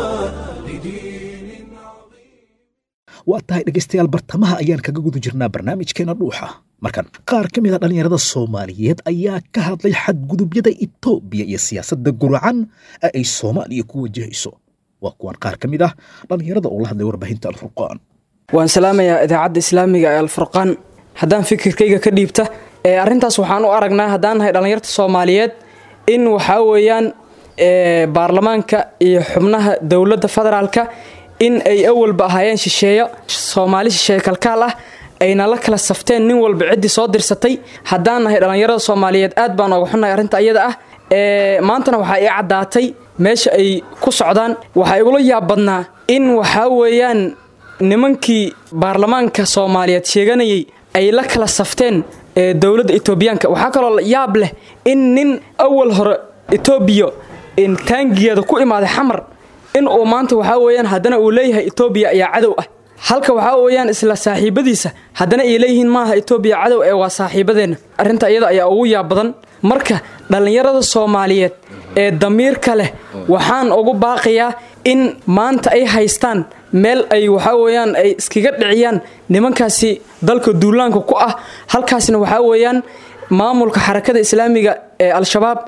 waa tahay dhegaystayaal bartamaha ayaan kaga guda jirnaa barnaamijkeena dhuuxa markan qaar ka mid a dhallinyarada soomaaliyeed ayaa ka hadlay xadgudubyada etoobiya iyo siyaasadda guracan ee ay soomaaliya ku wajahayso waa kuwan qaar ka mid ah dhallinyarada oo la hadlay warbaahinta alfurqaan waan salaamayaa idaacadda islaamiga ee alfurqaan haddaan fikirkayga ka dhiibta ee arrintaas waxaan u aragnaa haddaan nahay dhallinyarta soomaaliyeed in waxaa weeyaan baarlamaanka iyo xubnaha dowladda federaalka in ay awalba ahaayeen shisheeyo soomaali shisheeye kalkaal ah ayna la kala safteen nin walba ciddii soo dirsatay haddaan nahay dhallinyarada soomaaliyeed aad baan ooga xunnahay arrinta ayada ah maantana waxaa ii caddaatay meesha ay ku socdaan waxaa igula yaab badnaa in waxaa weeyaan nimankii baarlamaanka soomaaliyeed sheeganayay ay la kala safteen dowladda etoobiyaanka waxaa kaloo yaab leh in nin awal hore etoobiya taangigeeda ku imaaday xamar in uu maanta waxaa weeyaan haddana uu leeyahay etoobiya ayaa cadow ah halka waxaa weeyaan isla saaxiibadiisa haddana ay leeyihiin maaha etoobiya cadow ee waa saaxiibadeenna arrinta iyada ayaa ugu yaab badan marka dhallinyarada soomaaliyeed ee damiirka leh waxaan ugu baaqayaa in maanta ay haystaan meel ay waxaa weeyaan ay iskaga dhiciyaan nimankaasi dalka duulaanka ku ah halkaasna waxaa weeyaan maamulka xarakada islaamiga ee al-shabaab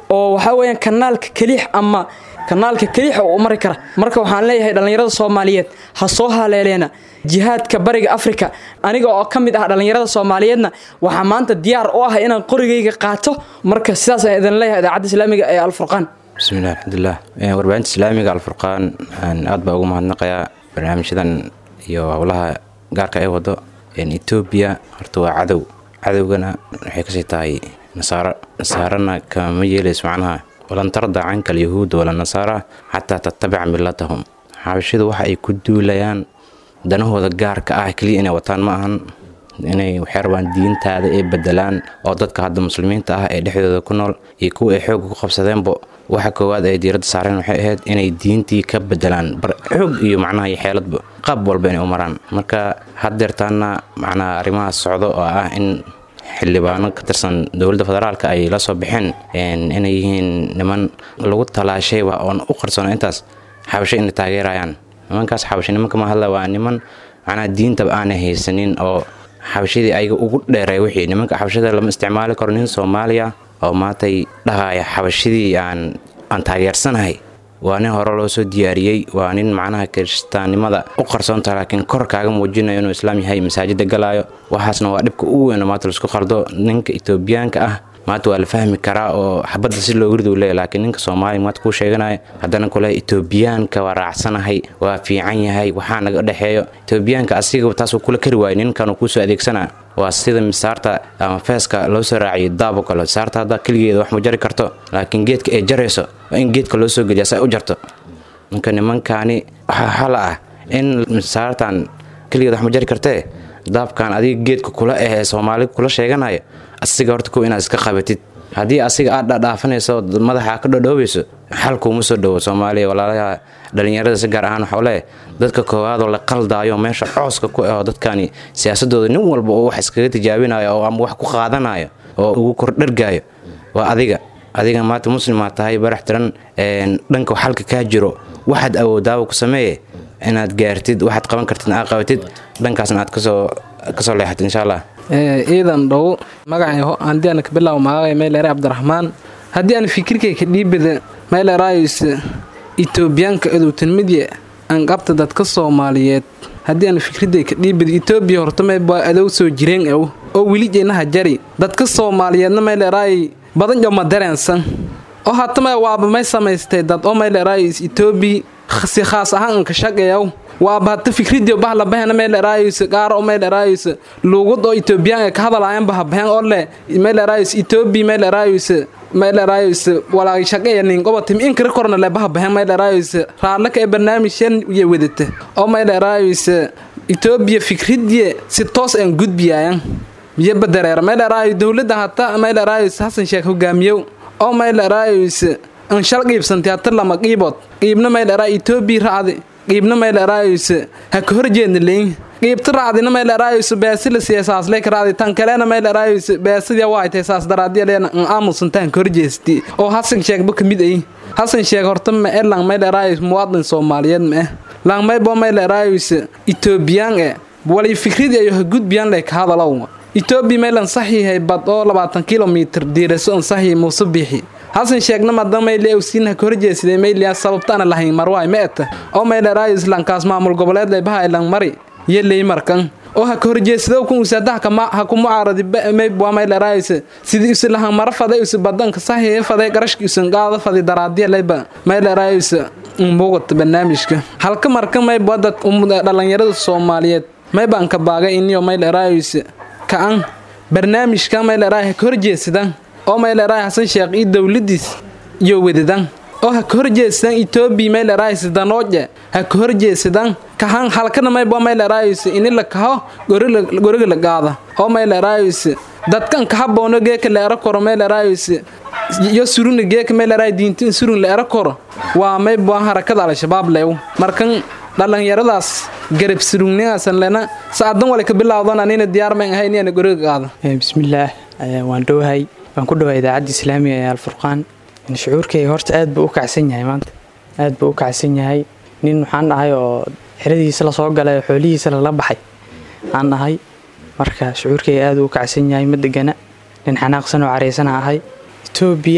oo waxaa weeyaan kanaalka keliix ama kanaalka keliixa u mari kara marka waxaan leeyahay dhallinyarada soomaaliyeed ha soo haleeleena jihaadka bariga afrika aniga oo ka mid ah dhallinyarada soomaaliyeedna waxaa maanta diyaar u ah inaan qorigayga qaato marka sidaasaan idin leeyahay idaacadda islaamiga ee alfurqaan bismillahi alxamdulilah warbaahinta islaamiga alfurqaan aad baa ugu mahadnaqayaa barnaamijyadan iyo howlaha gaarka ay wado etoobiya horta waa cadow cadowgana waxay kasii tahay nasaaro nasaarana kama yeelayso macnaha walan tarda canka alyahuuda wala nasaara xataa tattabica millatahum xabashidu waxa ay ku duulayaan danahooda gaarka ah keliya inay wataan ma ahan inay waxay rabaan diintaada ay bedelaan oo dadka hadda muslimiinta ah ee dhexdooda ku nool iyo kuwa ay xoogga ku qabsadeenbo waxa koowaad ay diiradda saareen waxay ahayd inay diintii ka bedelaan bar xoog iyo macnaha iyo xeeladba qaab walba inay u maraan marka haddeertaana macnaha arrimahaas socdo oo ah in xildhibaano ka tirsan dowladda federaalka ay la soo baxeen inay yihiin niman lagu talaashayba oon u qarsoona intaas xabasho inay taageerayaan nimankaas xabasho nimanka ma hadla waa niman macnaha diintaba aanay haysanin oo xabashadii ayaga ugu dheeray wixii nimanka xabashada lama isticmaali karo nin soomaaliya oo maantay dhahaya xabashadii aan aan taageersanahay waa nin hore loo soo diyaariyey waa nin macnaha kiristaannimada u qarsoonta laakiin kor kaaga muujinayo inuu islaam yahay masaajida galaayo waxaasna waa dhibka ugu weyn oo maanta laisku qaldo ninka etoobiyaanka ah maanta waa la fahmi karaa oo xabadda si loogu ridu leeya laakiin ninka soomaaliya maanta kuu sheeganaya haddana kule etoobiyaanka waa raacsanahay waa fiican yahay waxaa naga dhexeeyo etoobiyaanka asiga taasuu kula kari waayay ninkan uu kuusoo adeegsanaa waa sida misaarta ama feeska loo soo raaciyay daabo kale saarta hadda keligeeda wax ma jari karto laakiin geedka ay jarayso waa in geedka loo soo geliya si ay u jarto marka nimankaani waxaa hala ah in misaartan keligeed wax ma jari kartee daabkan adiga geedka kula ah ee soomaali kula sheeganayo asiga horta kow inaad iska qabatid haddii asiga aad dhadhaafanayso madaxa ka dhodhoobayso xalkuuma soo dhowo soomaaliya walaalaha dhallinyarada si gaar ahaan waxau leeyahay dadka koowaadoo la qaldaayo meesha cooska ku aho dadkani siyaasadooda nin walba oo wax iskaga tijaabinayo oo ama wax ku qaadanayo oo ugu kordhargaayo waa adiga adiga maanta muslimaa tahay barax tiran dhanka xalka kaa jiro waxaad awoodaaba ku sameeye inaad gaartid waxaad qaban kartid aad qabatid dhankaasna aad kasoo kasoo leexatid insha allah ciidan dhow magacay haddii aan ka bilaabo magacay meeleere cabdiraxmaan haddii aan fikirkayka dhiibada meeleeraayis etoobiyaanka adowtanmidya aan qabta dadka soomaaliyeed haddii aan fikradayka dhiibada etoobiya horta meybaa adow soo jireen aw oo weli jeenaha jari dadka soomaaliyeedna meeleeraay badan joma dareensan oo hatama waaba may samaystay dad oo meeleeraayis etoobiya si khaas ahaan anka shaqeeyaw waaba hata fikridio bahlabahena meeleraayis gaaro meeleraayis luugud oo etoobiyaan ka hadalaayan bahabahen oo le meeleraayis etoobiya meeleraayis meeleraayis walaagi shaqeeya ninqobatim inkara korna le bahabahen meeleraayis raallaka ee barnaamijyan iyo wadata oo meeleraayis etoobiya fikridye si toos aan gudbiyaayan iyo badareer meeleraayo dowladda hata meeleraayis hasan sheekh hogaamiyow oo meeleraayis an shal qiibsantay hata lama qiibood qiibna meeleraa etoobiya racdi qiibna meeleraayis ha ka horjeedna leyn qiibta racdina meeleraayis beesila siyaasaasle ka racdi tan kalena meeleraayis beesadii waa tay saas daraadiya leena an aamusantaan ka horjeesti oo hasan sheegba ka mid ay hasan sheeg horta ma e lang meeleraayis muwaadin soomaaliyeed ma eh lang maybo meeleraayis etoobiyaan e walay fikridii ayo ha gudbiyaan leh ka hadalow etoobiya meelan saxiihay bad oo labaatan kilomitir diiraso an saxiihay muuse biixi hasan sheegna mada mayle awsiinha ka horjeesiday mayliya sababtaana lahayn marwaay ma eta oo mayleraayis lankaas maamul goboleed laybaha lang mari iyo leymarkan oo ha ka horjeesido kun usadaha ha ku mucaaradi maybwa mayleraayis sidii usi lahan mara faday usi badanka saxiihay faday garashki usan qaada fadi daraadiya layba mayleraayis muuqata barnaamijka halka marka maybwa dad dhalinyarada soomaaliyeed maybaan ka baagay iniyo mayleraayis ka-an barnaamijka mayleraay ha ka horjeesidan oo mayleraay hasan sheekh iyo dowladiis iyo wadadan oo ha ka horjeesadaan etoobiya mayleraayis danooje ha ka horjeesadaan kahan halkana maybo mayleraayis ini la kaho goriga la qaada oo mayleraayis dadkan kahaboono geeka la ero koro mayleraayis iyo suruna geeka mayleraay diintin surun la ero koro waa maybo harakada al-shabaab leew markan dhalinyaradaas garab surugninaasan lena saadan wale ka bilaawdan anina diyaar mayn ahay inaan goriga qaado bismillaah waan dhowahay waan ku dhawaa idaacadda islaamiga ee alfurqaan shucuurkayga horta aad buu u kacsan yahay maanta aad buu u kacsan yahay nin waxaan dhahay oo xeradiisa lasoo galay oo xoolihiisa lala baxay aan dhahay marka shucuurkayga aad uu u kacsan yahay ma degana nin xanaaqsan oo caraysana ahay etoobiya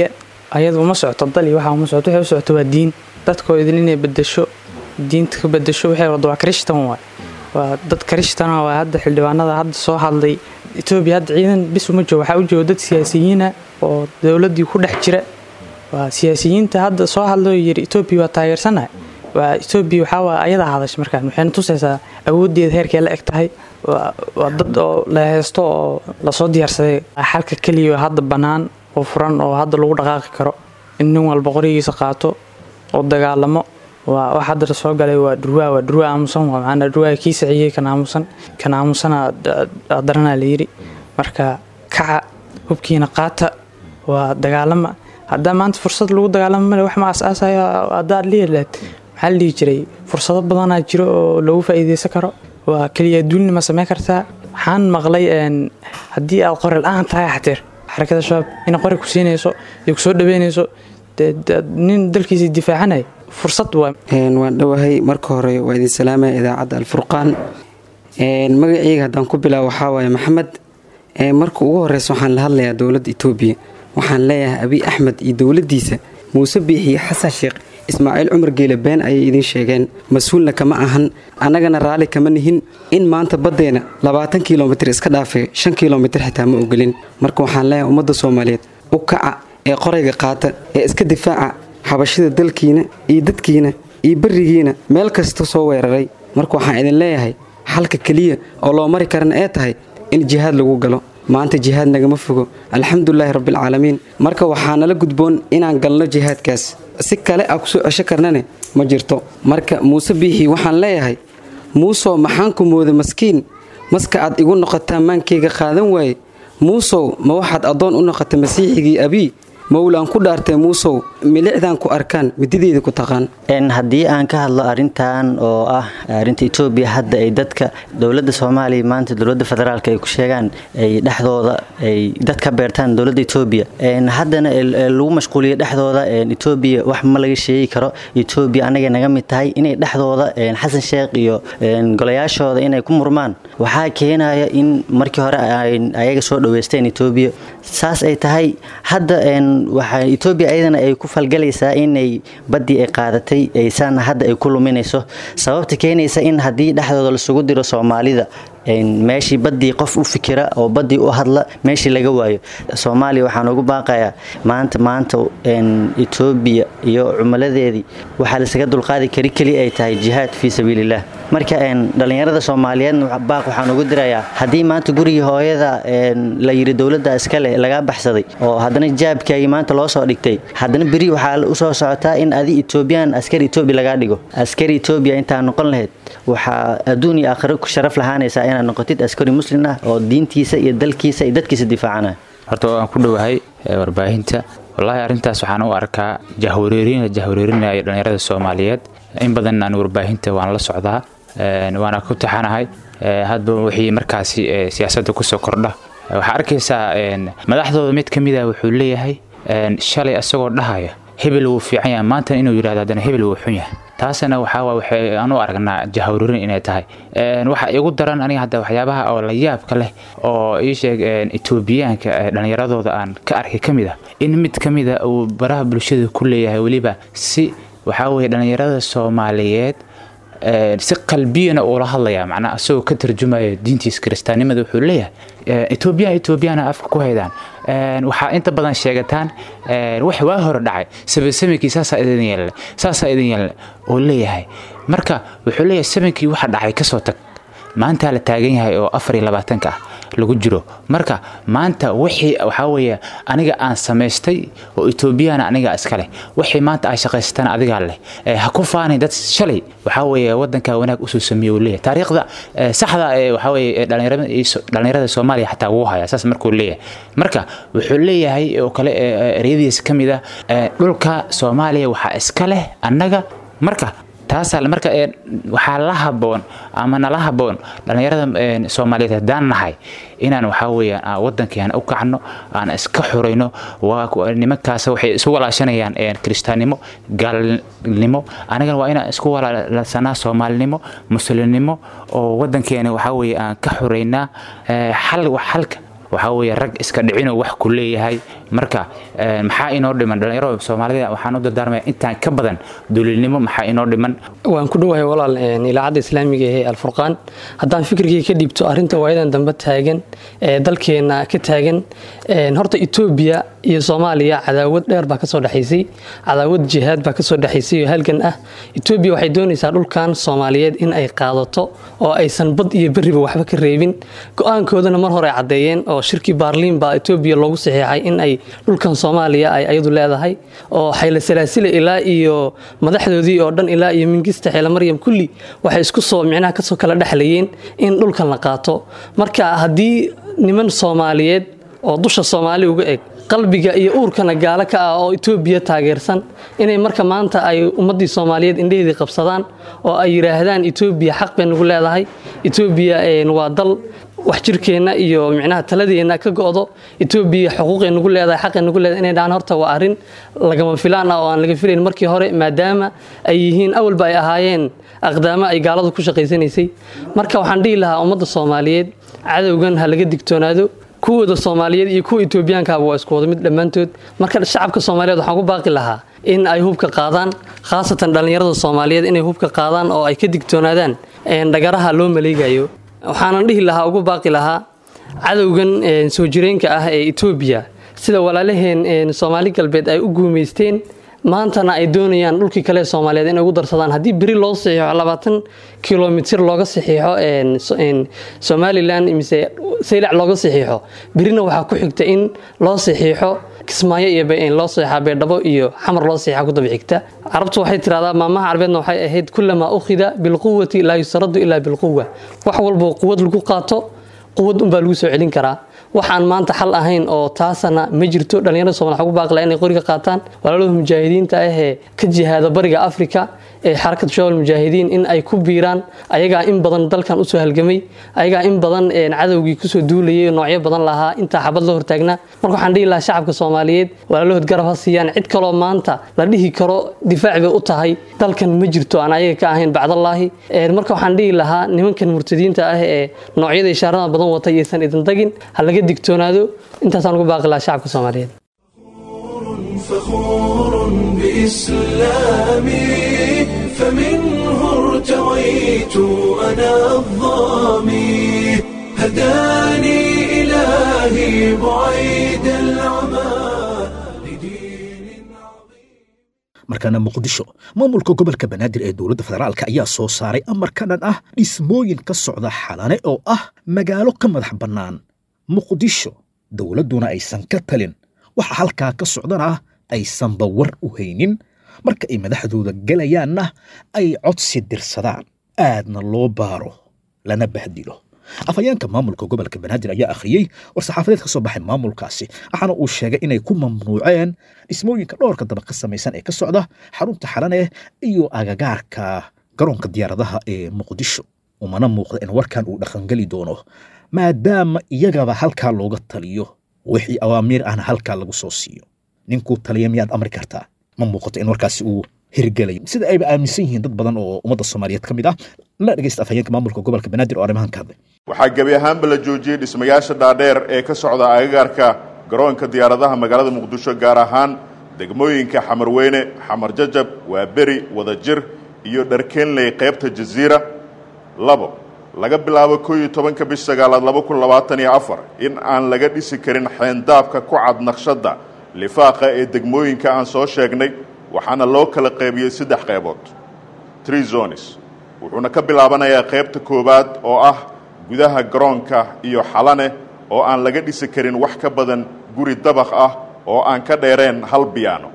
ayada uma socoto dal iyo waxa uma socoto waxay u socoto waa diin dadkoo idin inay bedesho diinta ka bedesho waxay wada waa krishtan waay waa dad krishtan waa hadda xildhibaanada hadda soo hadlay etoobiya hadda ciidan bis uma joogo waxaa u jooga dad siyaasiyiina oo dowladdii ku dhex jira waa siyaasiyiinta hadda soo hadlay oo yidhi etoobiya waa taageersanahay waa etoobiya waxaa waa ayadaa hadashay markaan waxayna tusaysaa awooddeeda heerkay la eg tahay waa dad oo la haysto oo lasoo diyaarsaday xalka keliya oo hadda bannaan oo furan oo hadda lagu dhaqaaqi karo in nin walba qorigiisa qaato oo dagaalamo waa wax hadda soo galay waa dhurwaa waa dhurwaa aamusan waa macanaa dhurwaa kii saciyey kan aamusan kan aamusana daranaa la yidhi marka kaca hubkiina qaata waa dagaalama haddaa maanta fursad lagu dagaalamo male wax ma aasaasayo haddaad liilaad maxaa la dhihi jiray fursado badanaa jiro oo lagu faa'iideysan karo waa keliya duulni ma samayn kartaa waxaan maqlay haddii aad qori la-aan tahay xateer xarakada shabaab inay qori ku siinayso iyo kusoo dhaweynayso nin dalkiisa difaacanaya fursad waa waan dhowahay marka hore waa idin salaamaya idaacadda alfurqaan magaceyga haddaan ku bilaabo waxaa waaye maxamed marka ugu horeysa waxaan la hadlayaa dowladda etoobiya waxaan leeyahay abiy axmed iyo dowladdiisa muuse biixiyo xasan sheekh ismaaciil cumar geele been ayay idiin sheegeen mas-uulna kama ahan annagana raalli kama nihin in maanta baddeena labaatan kilomitir iska dhaafay shan kilomitir xitaa ma ogolin marka waxaan leeyahay ummadda soomaaliyeed u kaca ee qorayga qaata ee iska difaaca xabashida dalkiina iyo dadkiina iyo berigiina meel kasta soo weeraray marka waxaan idin leeyahay xalka keliya oo loo mari karana ee tahay in jihaad lagu galo maanta jihaad nagama fogo alxamdulilaahi rabbialcaalamiin marka waxaa nala gudboon inaan galno jihaadkaas si kale a kusoo cesho karnane ma jirto marka muuse biixi waxaan leeyahay muusow maxaan ku mooda maskiin maska aad igu noqotaa maankayga qaadan waaye muusow ma waxaad addoon u noqotay masiixigii abii mowlaan ku dhaartee muusow milicdaan ku arkaan midideeda ku taqaan haddii aan ka hadlo arintan oo ah arinta etoobiya hadda ay dadka dowladda soomaaliya maanta dowladda federaalk ay ku sheegaan ay dhexdooda ay dad ka beertaan dowladda etoobiya haddana lagu mashquuliyo dhexdooda etoobiya wax ma laga sheegi karo etoobiya anagay naga mid tahay inay dhexdooda xasan sheekh iyo golayaashooda inay ku murmaan waxaa keenaya in markii hore ayaga soo dhaweysteen etoobiya saas ay tahay hadda waxaa etoobiya ayadana ay ku falgalaysaa inay baddii ay qaadatay aysaana hadda ay ku luminayso sababta keenaysa in haddii dhexdooda lasugu diro soomaalida meeshii baddii qof u fikira oo baddii u hadla meeshii laga waayo soomaaliya waxaan ugu baaqayaa maanta maanta etoobiya iyo cumaladeedii waxaa lasaga dulqaadi kari keli ay tahay jihaad fii sabiililah marka dhallinyarada soomaaliyeedna baaq waxaan ugu dirayaa haddii maanta gurigii hooyada la yidhi dowladda iskale lagaa baxsaday oo haddana jaabkaagii maanta loo soo dhigtay haddana beri waxaa usoo socotaa in adi etoobiyaan askari etoobiya lagaa dhigo askari etoobiya intaa noqon lahayd waxaa adduun iyo aakhiro ku sharaf lahaanaysaa inaad noqotid askari muslim ah oo diintiisa iyo dalkiisa iyo dadkiisa difaacanaya horta waan ku dhowahay warbaahinta wallaahi arrintaas waxaan u arkaa jahwareerin jahwareerinaya dhallinyarada soomaaliyeed in badan aan warbaahinta waan la socdaa waana ku taxanahay hadba wixii markaasi siyaasadda kusoo kordha waxaa arkaysaa madaxdooda mid ka mida wuxuu leeyahay shalay asagoo dhahaya hebel wuu fiican yahay maantana inuu yidhahdo haddana hebel wuu xun yahay taasna waxaa waxay aan u aragnaa jahwareerin inay tahay waxa igu daran aniga hadda waxyaabaha oo la yaabka leh oo ii sheeg etoobiyaanka dhallinyaradooda aan ka arkay ka mid ah in mid ka mida uu baraha bulshada ku leeyahay weliba si waxaa weye dhallinyarada soomaaliyeed si qalbiyana uula hadlaya macnaa asagoo ka tarjumaya diintiisa kiristaannimada wuxuu leeyahay etoobiyaan etoobiyana afka ku haydaan waxaa inta badan sheegataan wax waa hore dhacay sabasamikii saasaa idin yeelne saasaa idin yeelne oo leeyahay marka wuxuu leeyahay samankii waxa dhacay kasoo tag maantaa la taagan yahay oo afar iyo labaatanka ah lagu jiro marka maanta wixii waxaa weeye aniga aan samaystay oo etoobiyana aniga iska leh wixii maanta ay shaqaystaan adigaa leh ha ku faanin dad shalay waxaa weeye wadanka wanaag usoo sameeye uu leeyahay taariikhda saxda ee waxaa weeye dhallinyarada soomaaliya xataa wuu hayaa saas markuu leeyahay marka wuxuu leeyahay oo kale ereyadiisa ka mid ah dhulka soomaaliya waxaa iska leh annaga marka taasaa marka waxaa la haboon ama nala haboon dhallinyarada soomaaliyeed haddaan nahay inaan waxaa weeyaan wadankeena u kacno aan iska xurayno nimankaas waxay isu walaashanayaan kiristaannimo gaalnimo anigana waa inaan isku walaalsanaa soomaalinimo muslimnimo oo wadankeena waxaa weeye aan ka xuraynaa xal xalka waxaa weeye rag iska dhicino wax ku leeyahay marka maxaa inoo dhiman dhalinyaro soomaalida waxaan u dardaarmaya intaan ka badan duulinimo maxaa inoo dhiman waan ku dhowahay walaal ilaacadda islaamiga ee alfurqaan haddaan fikirkii ka dhiibto arrinta waayadan dambe taagan ee dalkeena ka taagan horta etoobiya iyo soomaaliya cadaawad dheer baa kasoo dhexaysay cadaawad jihaad baa kasoo dhexaysay oo halgan ah etoobiya waxay doonaysaa dhulkan soomaaliyeed in ay qaadato oo aysan bad iyo beriba waxba ka reebin go-aankoodana mar hore caddeeyeen oo shirkii baarliin baa etoobiya loogu saxiixay in ay dhulkan soomaaliya ay ayadu leedahay oo xayla salaasile ilaa iyo madaxdoodii oo dhan ilaa iyo mingista xeela maryam kulli waxay isku soo micnaha kasoo kala dhexlayeen in dhulkan la qaato marka haddii niman soomaaliyeed oo dusha soomaali uga eg qalbiga iyo uurkana gaalo ka ah oo etoobiya taageersan inay marka maanta ay ummaddii soomaaliyeed indheheedii qabsadaan oo ay yidhaahdaan etoobiya xaq bay nagu leedahay etoobiya waa dal wax jirkeenna iyo micnaha taladeenna ka go'do etoobiya xuquuqay nagu leedahay xaqay nagu leedahay inay dhahaan horta waa arrin lagama filaan ah oo aan laga filayn markii hore maadaama ay yihiin awalba ay ahaayeen aqdaamo ay gaaladu ku shaqaysanaysay marka waxaan dhihi lahaa ummadda soomaaliyeed cadowgan ha laga digtoonaado kuwooda soomaaliyeed iyo kuwa etoobiyaankaaba waa isku wada mid dhammaantood marka shacabka soomaaliyeed waxaan ku baaqi lahaa in ay hubka qaadaan khaasatan dhallinyarada soomaaliyeed inay hubka qaadaan oo ay ka digtoonaadaan dhagaraha loo maleegayo waxaanan dhihi lahaa ugu baaqi lahaa cadowgan soo jireenka ah ee etoobiya sida walaalaheen soomaali galbeed ay u guumaysteen maantana ay doonayaan dhulkii kale soomaaliyeed inay ugu darsadaan haddii beri loo saxiixo labaatan kilomitir looga saxiixo somalilan mise saylac looga saxiixo berina waxaa ku xigta in loo saxiixo kismaayo iyo loo saxiixa beedhabo iyo xamar loo saxiixa ku daba xigta carabtu waxay tiraahdaa maamaha carbeedna waxay ahayd kulamaa ukhida bilquwati laa yustaradu ilaa bilquwa wax walboo quwad lagu qaato quwad unbaa lagu soo celin karaa waxaan maanta xal ahayn oo taasana ma jirto dhallinyarada soomali waxaa ku baaqila inay qoriga qaataan walaalada mujaahidiinta ah ee ka jihaada bariga afrika ee xarakatu shawal mujaahidiin in ay ku biiraan ayagaa in badan dalkan usoo halgamay ayagaa in badan cadowgii kusoo duulayay noocyo badan lahaa intaa xabad la hortaagnaa marka waxaan dhihi lahaa shacabka soomaaliyeed walaalahood garab ha siiyaan cid kaloo maanta la dhihi karo difaac bay u tahay dalkan ma jirto aan ayaga ka ahayn bacdallaahi marka waxaan dhihi lahaa nimankan murtadiinta ah ee noocyada ishaarada badan wata iyaysan idin tagin ha laga digtoonaado intaasaan ugu baaqi lahaa shacabka soomaaliyeed فخور بإسلامي فمنه ارتويت أنا الظامي هداني إلهي بعيد العمى markaana muqdisho maamulka gobolka banaadir ee dowladda federaalk ayaa soo saaray amar ka dhan ah dhismooyin ka socda xalane oo ah magaalo ka madax bannaan muqdisho dowladduna aysan ka talin waxa halkaa ka socdana aysanba war u haynin marka ay madaxdooda gelayaanna ay codsi dirsadaan aadna loo baaro lana bahdilo afhayeenka maamulka gobolka banaadir ayaa akhriyey war-saxaafadeed ka soo baxay maamulkaasi waxaana uu sheegay inay ku mamnuuceen dhismooyinka dhowrka daba ka samaysan ee ka socda xarunta xalane iyo agagaarka garoonka diyaaradaha ee muqdisho umana muuqda in warkan uu dhaqangeli doono maadaama iyagaba halkaa looga taliyo wixii awaamiir ahna halkaa lagu soo siiyo ninkuu taliya miyaad amri kartaa ma muuqato in warkaasi uu hirgelayo sida ayba aaminsan yihiin dad badan oo ummadda soomaaliyeed ka mid ah la dhegeysta afhayeenka maamulka gobolka banaadir oo arrimahan ka hadlay waxaa gebi ahaanba la joojiyey dhismayaasha dhaadheer ee ka socda agagaarka garoonka diyaaradaha magaalada muqdisho gaar ahaan degmooyinka xamarweyne xamar jajab waaberi wadajir iyo dharkeenley qaybta jasiira labo laga bilaabo koo iyo tobanka bish sagaalaad laba kun labaatan iyo afar in aan laga dhisi karin xeendaabka ku cad naqshadda lifaaqa ee degmooyinka aan soo sheegnay waxaana loo kala qaybiyey saddex qaybood tree zones wuxuuna ka bilaabanayaa qaybta koowaad oo ah gudaha garoonka iyo xalane oo aan laga dhisi karin wax ka badan guri dabaq ah oo aan ka dheereen hal biyaano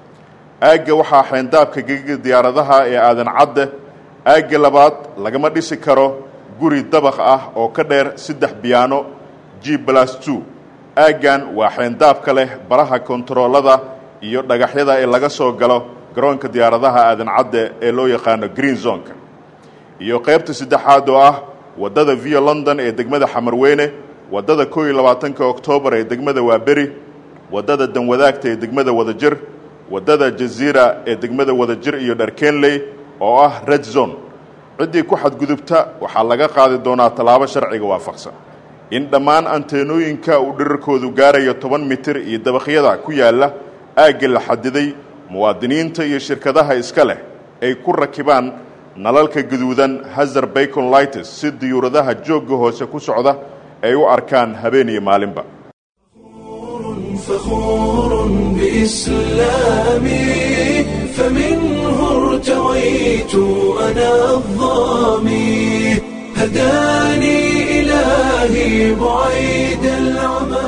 aagga waxaa xeendaabka gegiga diyaaradaha ee aadan cadde aagga labaad lagama dhisi karo guri dabaq ah oo ka dheer saddex biyaano g blas two aaggan waa xeendaabka leh baraha kontaroolada iyo dhagaxyada ee laga soo galo garoonka diyaaradaha aadan cadde ee loo yaqaano green zonka iyo qaybta saddexaad oo ah waddada via london ee degmada xamarweyne waddada koo iyo labaatanka oktoobar ee degmada waaberi waddada danwadaagta ee degmada wadajir waddada jaziira ee degmada wadajir iyo dharkenley oo ah red zone ciddii ku xadgudubta waxaa laga qaadi doonaa tallaabo sharciga waafaqsan in dhammaan anteenooyinka uu dhirarkoodu gaarayo toban mitir iyo dabaqyada ku yaalla aagga la xadiday muwaadiniinta iyo shirkadaha iska leh ay ku rakibaan nalalka gaduudan hazar bacon lightes si diyuuradaha joogga hoose ku socda ay u arkaan habeen iyo maalinba فخور بإسلامي فمنه ارتويت أنا الظامي هداني إلهي بعيد العمى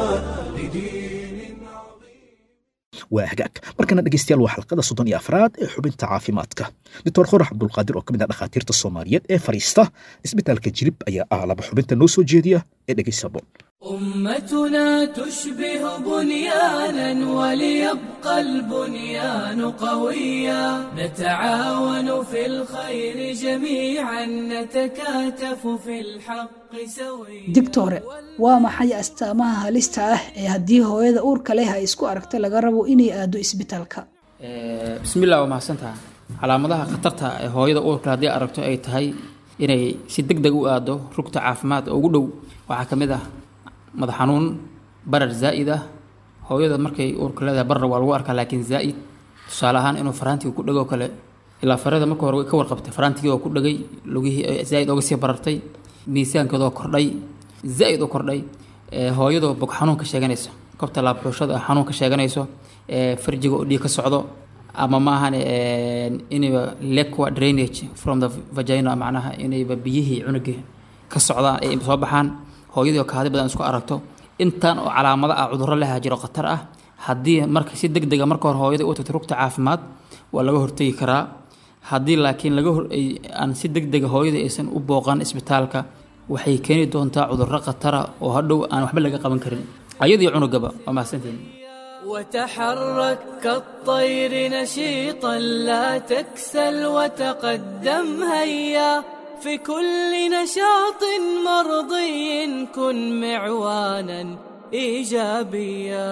waa hagaag markana dhegeystayaal waa xalqada soddon iyo afraad ee xubinta caafimaadka doctor khorax cabdulqaadir oo ka mid ah dhakhaatiirta soomaaliyeed ee fadhiista isbitaalka jirib ayaa ah laba xubinta noo soo jeediya ee dhegeysaboon أمتنا تشبه بنيانا وليبقى البنيان قويا نتعاون في الخير جميعا نتكاتف في الحق سويا digtore waa maxay astaamaha halista ah ee haddii hooyada uurka leh ay isku aragto laga rabo inay aado isbitaalka bismillah waa mahadsantaha calaamadaha khatarta ee hooyada uurka haddii aragto ay tahay inay si deg deg u aado rugta caafimaad oo ugu dhow waxaa ka mid ah madax xanuun barar zaa'id ah hooyada markay uurka leedahay barar waa lagu arkaa laakiin zaa'id tusaale ahaan inuu faraantiga ku dhego kale ilaa farada marka hore way ka warqabtay faraantigii oo ku dhegay lugihii zaa'id ooga sii barartay miisaankeedoo kordhay zaa'id u kordhay hooyadoo bog xanuun ka sheeganayso kobta laabxuushada xanuun ka sheeganayso farjiga oo dhiig ka socdo ama maahan inayba lequa drainage from the vagina macnaha inayba biyihii cunugii ka socdaan ay soo baxaan hooyadii oo kaadi badan isku aragto intaan oo calaamado ah cudurro leha jiro khatar ah haddii marka si deg dega marka hore hooyada u tagto rugta caafimaad waa laga hortegi karaa haddii laakiin laga hor aan si deg dega hooyada aysan u booqan isbitaalka waxay keeni doontaa cudurro khatara oo hadhow aan waxba laga qaban karin ayadii cunugaba waa mahadsantiin وتحرك كالطير نشيطا لا تكسل وتقدم هيا في كل نشاط مرضي كن معوانا ايجابيا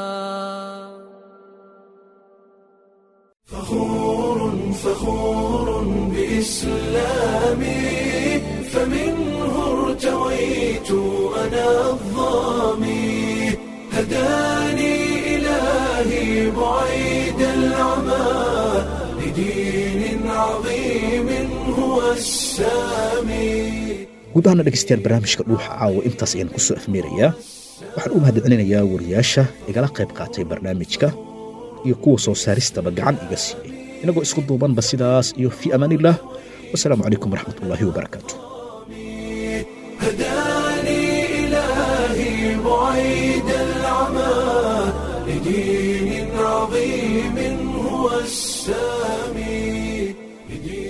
فخور فخور بإسلامي فمنه ارتويت أنا الظامي هداني إلهي بعيد العمى لدين عظيم هو السامي guud ahaana dhegeystayaal barnaamijka dhuuxa caawa intaas ayaan ku soo afmeerayaa waxaan u mahadcelinayaa wariyaasha igala qayb qaatay barnaamijka iyo kuwa soo saaristaba gacan iga siiyey inagoo isku duubanba sidaas iyo fii amaanillaah wasalaamu calaykum waraxmatullaahi wabarakaatu هداني إلهي بعيد العمى لدين عظيم هو السامي لدين